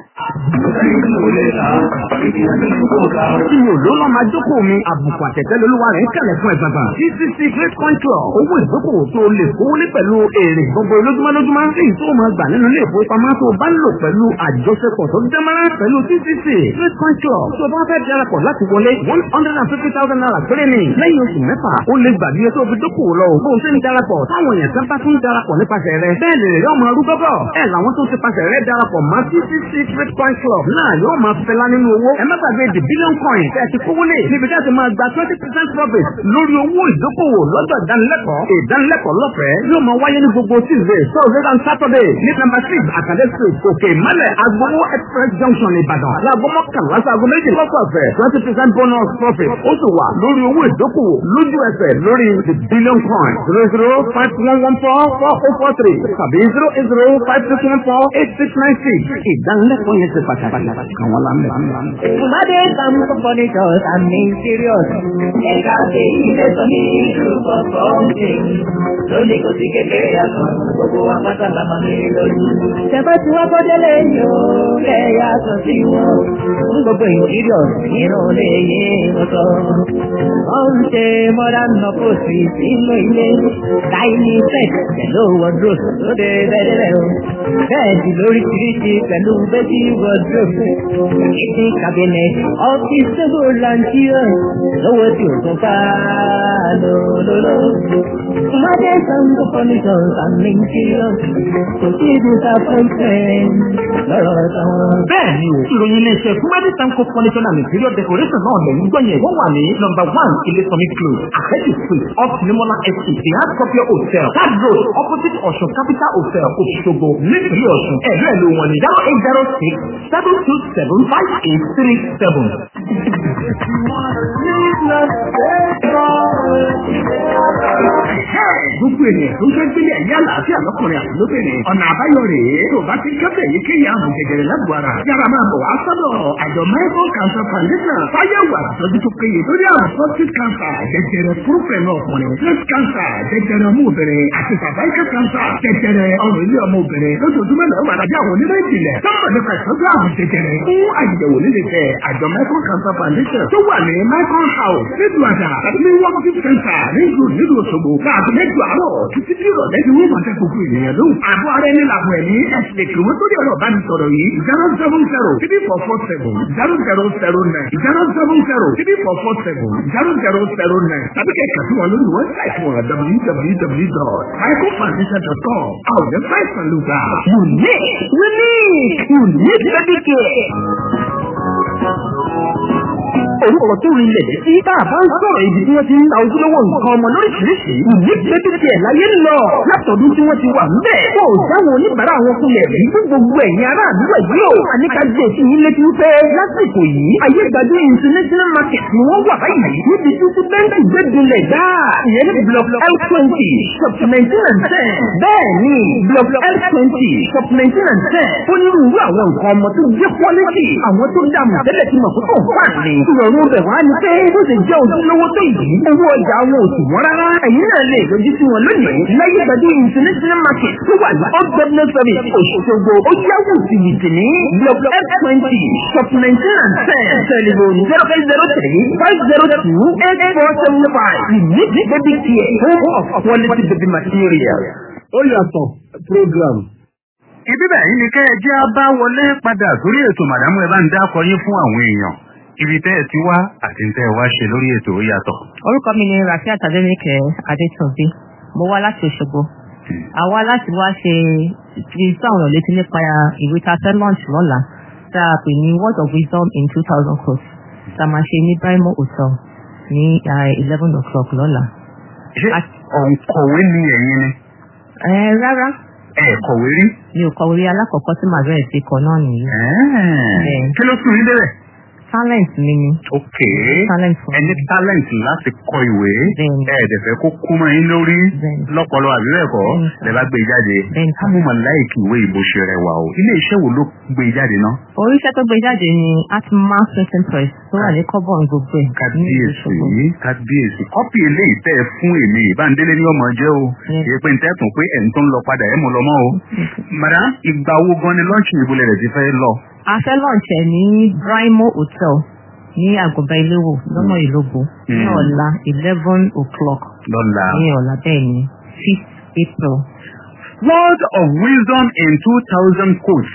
Ìyẹn òló lọ́ máa jókòó mi, àbùkù àtẹ̀tẹ̀ lolúwa rẹ̀ ń kẹ̀lẹ̀ fún ẹ̀gbọ̀ngàn. CCC Great Control, owó ìdókòwò tó lè kówó lé pẹ̀lú èrè gbogbo lójúmọ́ lójúmọ́. Èyí tó máa gbà nínú ilé ìfowópamọ́ tó bá ń lò pẹ̀lú àjọṣepọ̀ tó dẹ́mọ́rán pẹ̀lú CCC Great Control. Tó bá fẹ́ darapọ̀ láti wọlé one hundred and fifty thousand naira péré ni. Lẹ́yìn oṣù mẹ́fà, ó lè gbàgbé tó fi dókòwò lọ. Bó o ṣe ń darapọ̀, táwọn èèyàn kan bá tún darapọ̀ nípasẹ̀ rẹ̀. Bẹ́ẹ̀ lè rí ọmọ arúgbó bọ̀. Ẹ làwọn tó ti pasẹ̀ rẹ̀ darapọ̀ mọ́ CCC Great Control náà yóò máa fẹlá nínú owó. Ẹ má gbàgbé the billion coin tẹ́ ẹ ti kówó lé níbi tí a ti máa gba twenty percent profit lórí owó ìdókòwò lọ́dọ̀ ìdánilẹ́kọ̀ọ́. Ìdánilẹ́kọ̀ọ́ lọ́fẹ̀ẹ́ yóò máa wáyé ní gbogbo Tuesday, Thursday and Saturday ní number six Àkàdé street Òkè Ìmọ̀lẹ̀ Agbowó Express Junction Ìbàdàn. Láago mọ́kànlá sáago méjì lọ́sọ̀ọ̀sẹ̀ twenty percent bonus profit ó sì wà lórí owó ìdókòwò lójú ẹsẹ̀ lórí the billion coin zero zero five one one four four oh four three tàbí zero eight zero five six one four eight six nine six. Ìdánilẹ́kọ̀ọ́ yẹn ti pàtàkì kan wọ́n lámì. Ìmọ̀dé kan kó fọ́nìṣọ̀ àmì serious. Ẹ̀ka ṣe ilé sọ ní ìlú kọ̀ọ̀kan ṣe. Lónìí kò sí kékeré yàtọ̀, gbogbo wa pátá la máa ní lójú. Ṣẹ̀fẹ́ tí wọ́n kọ́jọ́ lé yóò lẹ̀ yàtọ̀ sí wọn. Fún gbogbo ìsíríọ̀s nínú lè yé wọn sọ. Wọ́n ń ṣe modern nọ́pọ̀sì sínú ilé. Tiny set pẹ̀lú wardrobe lóde bẹ́ẹ̀rẹ̀ o. Bẹ́ẹ̀dì lóríṣiríṣi pẹ̀lú bẹ́ẹ̀dì wardrobe. Kitchen cabinet, office table and chairs. Lówó tí o tún ká lólóló. Ìmọ̀dé sango furnitures and interiors. Kò sí disappointment lọ́rọ̀ táwọn. Bẹ́ẹ̀ni o, ìròyìn iléeṣẹ́ Kumadi Tanko Furniture and Interior Decoration náà lẹ́yìn gbọ́yẹ̀. Wọ́n wà ní number one Ilé-Sọmi Close, Àkẹ́jì Street, off Nimola Estate, the Hard Copy Hotel, Third Road, opposite Ọ̀ṣun Capital Hotel, Òṣogbo, nípìnlẹ̀ Ọ̀ṣun. Ẹ̀rọ ẹ̀ ló wọ̀n ní zero eight zero six seven two seven five eight three seven. Gbogbo ènìyàn tó ń fẹ́ gbélé ẹ̀yà àlàáfíà lọ́kùnrin àti lóbìnrin. Ọ̀nà àbáyọ rèé tó bá ti kẹ́fẹ̀ yìí kéye àrùn jẹjẹrẹ lágbo ara. Yàrá máa bọ̀ wá sọ́dọ̀ àjọ Michael Cancer Foundation. Fáyẹ̀wò àtọ́jú tó péye lórí àrùn prostate cancer, jẹjẹrẹ fúrúfẹ̀nù ọkùnrin, breast cancer, jẹjẹrẹ ọmọ obìnrin àti cervical cancer, jẹjẹrẹ ọrùn ilé ọmọ obìnrin. Lójoojúmọ́ náà wà lábẹ́ àwọn onímọ̀ ìjìnlẹ̀. Sọ́mọ̀ nípa ìtọ́jú àrùn jẹjẹrẹ. Fún àyẹ̀wò nílé fẹ́ àjọ Michael Cancer Foundation tó wà ní Michael House nílùú àdá tàbí ní Working Center nílùú nílùú Òṣogbo. Láàbù mẹ́jọ àárọ̀ títí tí ìrọ̀lẹ́ ti wọ́n máa tẹ gbogbo ènìyàn lóhùn. Àbọ̀ ara ẹni làbọ̀ ẹ̀mí ẹ̀sìn lè kìlọ̀ sórí ọ̀rọ̀ bá mi sọ̀rọ̀ yìí. zero seven zero three four four seven zero zero zero nine zero seven zero three four four seven zero zero zero nine. Tàbí kẹ̀kẹ́ sí wọn lórí wẹ́bsáìtì wọn www.michaelfoundation.com. Àwọn ọ̀dẹ́ fáìsàn ló gbà. Unique, unique, unique baby care. orúkọ tó rí ilẹ̀ sí tá a bá ń sọ̀rọ̀ ibi tí wọ́n ti ń ta ojúlówó nǹkan ọmọ lóríṣiríṣi ìní gbẹ́dẹ́gbẹ́ ẹ̀ láyé ń lọ látọ̀dún tí wọ́n ti wà ńbẹ̀ kó o dáwọn oníbàárà wọn kulẹ̀ rí fún gbogbo ẹ̀yin ará àdúgbò yìí o àníkàjẹ́ sí yín létí wípé lásìkò yìí ayégbàdo international market ni wọ́n wà báyìí níbi tí tí bẹ́ńkì gbẹ́dúnlẹ̀ dáa ìyẹn ní block l twenty shop nineteen and ten bẹ́ẹ̀ ni block l twenty shop nineteen and ten onírúurú àwọn nǹkan ọmọ tó jẹ́ quality àwọn tó dààmú tẹ́lẹ̀ tí mọ̀ fún fún àlè ìrọ̀rùn bẹ̀ wá ní pé bó ṣe jẹ́ ojúlówó tó yìí owó ọjà wọn ò sì wọ́n rárá ẹ̀yin náà lè lójú sí wọn lónìí láyé gbàdé international market tó wà ní upgraded service òṣogbo ó yáwó tìmìtì ní block f twenty shop nineteen and ten telephone zero eight zero three five zero two eight four seven five unique baby care home of quality baby material. ó yàtọ̀ program. ibi báyìí ni kẹ́ ẹ jẹ́ á bá wọlé padà sórí ètò màdámù ẹ bá ń dákọ yín fún àwọn èèyàn ibi tẹ́ ẹ ti wá àti tẹ́ ẹ wá ṣe lórí ètò ó yàtọ̀. orúkọ mi ni rafiat adenike adétúnbí mo wá láti òṣogbo àwa láti wá ṣe fi sáwọn létí nípa ìwé tá a fẹ́ launch lọ́la tá a pè ní word of wisdom in two thousand crores tá a máa ṣe ní brimo hotel ní eleven o'clock lọ́la. ṣé òǹkọ̀wé ni ẹ̀yin ni ẹ rárá ẹ kọ̀wé rí. mi ò kọ̀wé alákọ̀ọ́kọ́ tí màá bẹ̀rẹ̀ sí kọ náà nìyí. Ẹ̀ẹ́, kí ló sùn yín débẹ̀. talent mi ni ok talent fún ẹni mi. talent láti kọ ìwé Bẹ́ẹ̀ni. ẹ̀ẹ́dẹ̀fẹ́ kó kú mọ́ yín lórí Bẹ́ẹ̀ni. lọ́pọlọ àbí bẹ́ẹ̀ kọ́ Bẹ́ẹ̀ni. lẹ́ bá gbé e jáde. Bẹ́ẹ̀ni. sábùmọ̀ láìkì ìwé ìbò ṣe rẹwà o ilé iṣẹ́ wo ló gbé e jáde náà. oríṣẹ́ tó gbé jáde ni atma printing press tó wà ní kọ́bọ̀n gbogbo ẹ̀ ní ìlú kábíyèsí Òṣogbo. kábíyèsí kọ́pì eléyìí tẹ́ ẹ fún èmi ìbándélé ní ọmọ jẹ́ o Yes. èyí pé n tẹ́tùn pé ẹ̀ ń tó ń lọ padà ẹ̀ mú lọ mọ́ o. madam ìgbà wo gan ni lọ́ọ̀ṣì ìbúlẹ̀ rẹ̀ ti fẹ́ lọ. a fẹ́ lọ́ọ̀ṣẹ̀ ní brimo hotel ní àgọ́bá iléwò lọ́nà ìlógbò ní Mm. ọ̀la eleven o'clock lọ́la. ní ọ̀la bẹ́ẹ̀ ni fifth april. word of wisdom in two thousand quotes.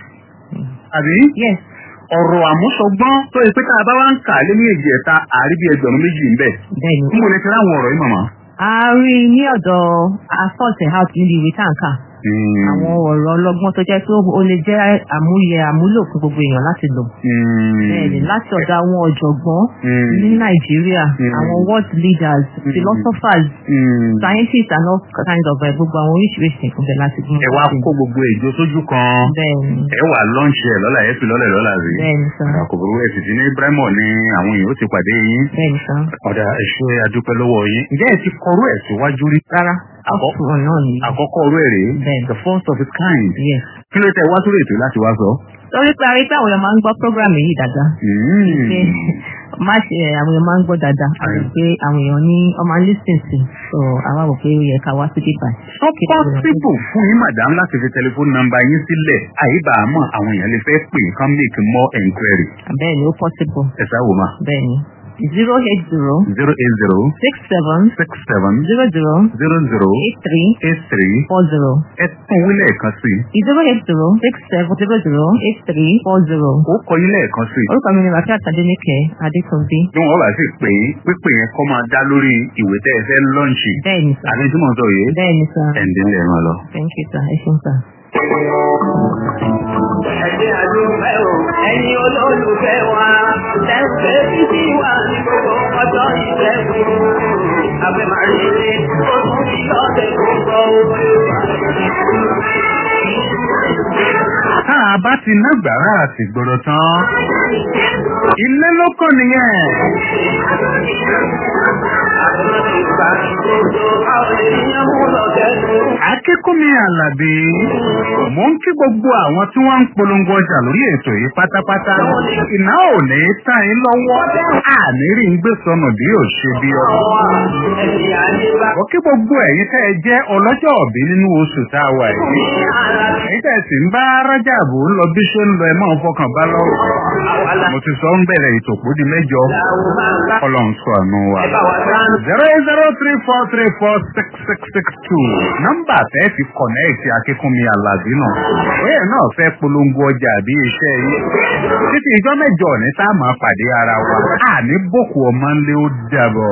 àbí yes ọ̀rọ̀ àmúṣọgbọ́n tó yẹ pé tá a bá wá ń kà lé ní èjì ẹ̀ta àrí bí ẹgbẹ̀rún méjì ń bẹ̀. bẹ́ẹ̀ ni n kò lè fi ráwọn ọ̀rọ̀ yìí mọ̀mọ́. a rí i ní ọ̀dọ̀ assault house níbi ìwé táǹkà àwọn ọ̀rọ̀ ọlọ́gbọ́n tó jẹ́ pé ó lè jẹ́ àmúyẹ àmúlò fún gbogbo èèyàn láti lò. Bẹ́ẹ̀ni láti ọ̀dọ̀ àwọn ọ̀jọ̀gbọ́n ní Nàìjíríà, àwọn world leaders, philosophers, scientists and all kinds of uh, gbogbo àwọn oríṣiríṣi ìpínlẹ̀ láti gbọ́n. ẹ wá kó gbogbo èjò sójú kan Bẹ́ẹ̀ni, ẹ wà lọ́ǹṣì ẹ̀ lọ́la ẹ fi lọ́lẹ̀ lọ́la rí. bẹ́ẹ̀ni sá, àkókò ẹ̀ sì ti ní Ibrahim ní àwọn èèyàn ó ti pàdé yín. bẹ́ẹ̀ni sá. ọ̀dà ẹ̀ṣẹ́ adúpẹ́ lọ́wọ́ yín. ǹjẹ́ ẹ ti kọrú ẹ̀ síwájú rí? Rárá, Àkọ́- ọ̀sùn náà ni. àkọ́kọ́ ọ̀rọ̀ ẹ̀ rèé. Bẹ́ẹ̀ni. the first of its kind. Yes. kí ló tẹ wá sórí ètò láti wá sọ. Torí pé àrí pé àwọn èèyàn máa ń gbọ́ program yìí dáadáa. Pé má ṣe àwọn èèyàn máa ń gbọ́ dáadáa. Àti pé àwọn èèyàn ní ọmọ lísìn sí. So àwa rò pé ó yẹ ká wá sí bíbá. tó pọ́sibù fún yín madam láti fi tẹlifóònù nọ́mbà yín sílẹ̀ àyíbàámọ̀ àwọn èèyàn lè fẹ́ pè kán make more enquiry. Bẹ́ẹ̀ni ó possible. ẹ sáwò ma. Bẹ́ẹ̀ni. zero eight zero zero eight zero six seven six seven zero zero zero zero eight three eight three four zero. ẹ tún wí lẹ́ẹ̀kan sí i. zero eight zero six seven zero zero eight three four zero. ó kọ yín lẹ́ẹ̀kan sí i. Orúkọ mi ni Rafiat Adéníkẹ́ Adétúnbí. bí wọ́n bá sì pè é pípé yẹn kọ́ máa dá lórí ìwé tẹ́ ẹ fẹ́ lọ́ǹṣì. Bẹ́ẹ̀ni sá. àbí tí mò ń sọ yìí. Bẹ́ẹ̀ni sá. ẹ̀ǹdín lè ràn lọ. Thank you sá. Ẹ ṣeun sá. Ẹ̀jẹ̀ àdúgbẹ́ o, ẹ̀yin olólùfẹ́ wa, tẹ̀sẹ̀ títí wà ní gbogbo ọjọ́ ìṣẹ́gun. Abẹ́ máa rí ilé, ó tún fi lọ́sẹ̀ tó gbọ́ o. tá a bá ti ná gbàrà àti gbọ́dọ̀ tán. ilé ló kọ́ nìyẹn. Ìgbà gbogbo àwọn ènìyàn mú lọ kẹ́nu. akínkúnmi àlàbí mò ń kí gbogbo àwọn tí wọ́n ń polongo ọjà lórí ètò yìí pátápátá iná ò ní tá yín lọ́wọ́ àní rí ń gbé sọnù bí ò ṣe bí ọ̀rọ̀. Ẹ̀sìn àdébá. ó kí gbogbo ẹ̀yin tẹ́ ẹ jẹ́ ọlọ́jọ́ òbí nínú oṣù tá a wà yìí. èyí tẹ́ ẹ sì ń bá rájàbù ń lọ bí ṣe ń lọ ẹ máa ń fọkàn bá lọ́rùn. mo ti sọ ń bẹ̀rẹ̀ ìtòkú di mẹ́jọ ọlọ́run sọ àánú wa. zero eight zero three four three four six six six two nọ́mbà tẹ́ fi kọ̀nẹ́ẹ̀tì akínkúnmi àlàbí náà. bóyá náà fẹ́ polongo ọjà àbí iṣẹ́ yìí. títí ìjọ mẹ́jọ ní tá a máa pàdé ara wa. àní bòkù ọmọ ńlẹ́ ó dàbọ̀.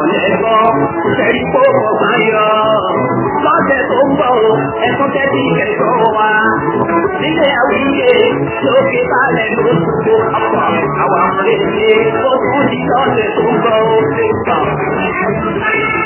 Lọ́sẹ̀ tó ń bọ̀ o, ẹ̀kọ́ tẹ́tí kẹ̀kọ́ wa. Nílé àwíyé lókè balẹ̀ ló gbogbo ọkọ̀. Àwọn ọmọdé ṣe ó kún sí lọ́sẹ̀ tó ń bọ̀ o.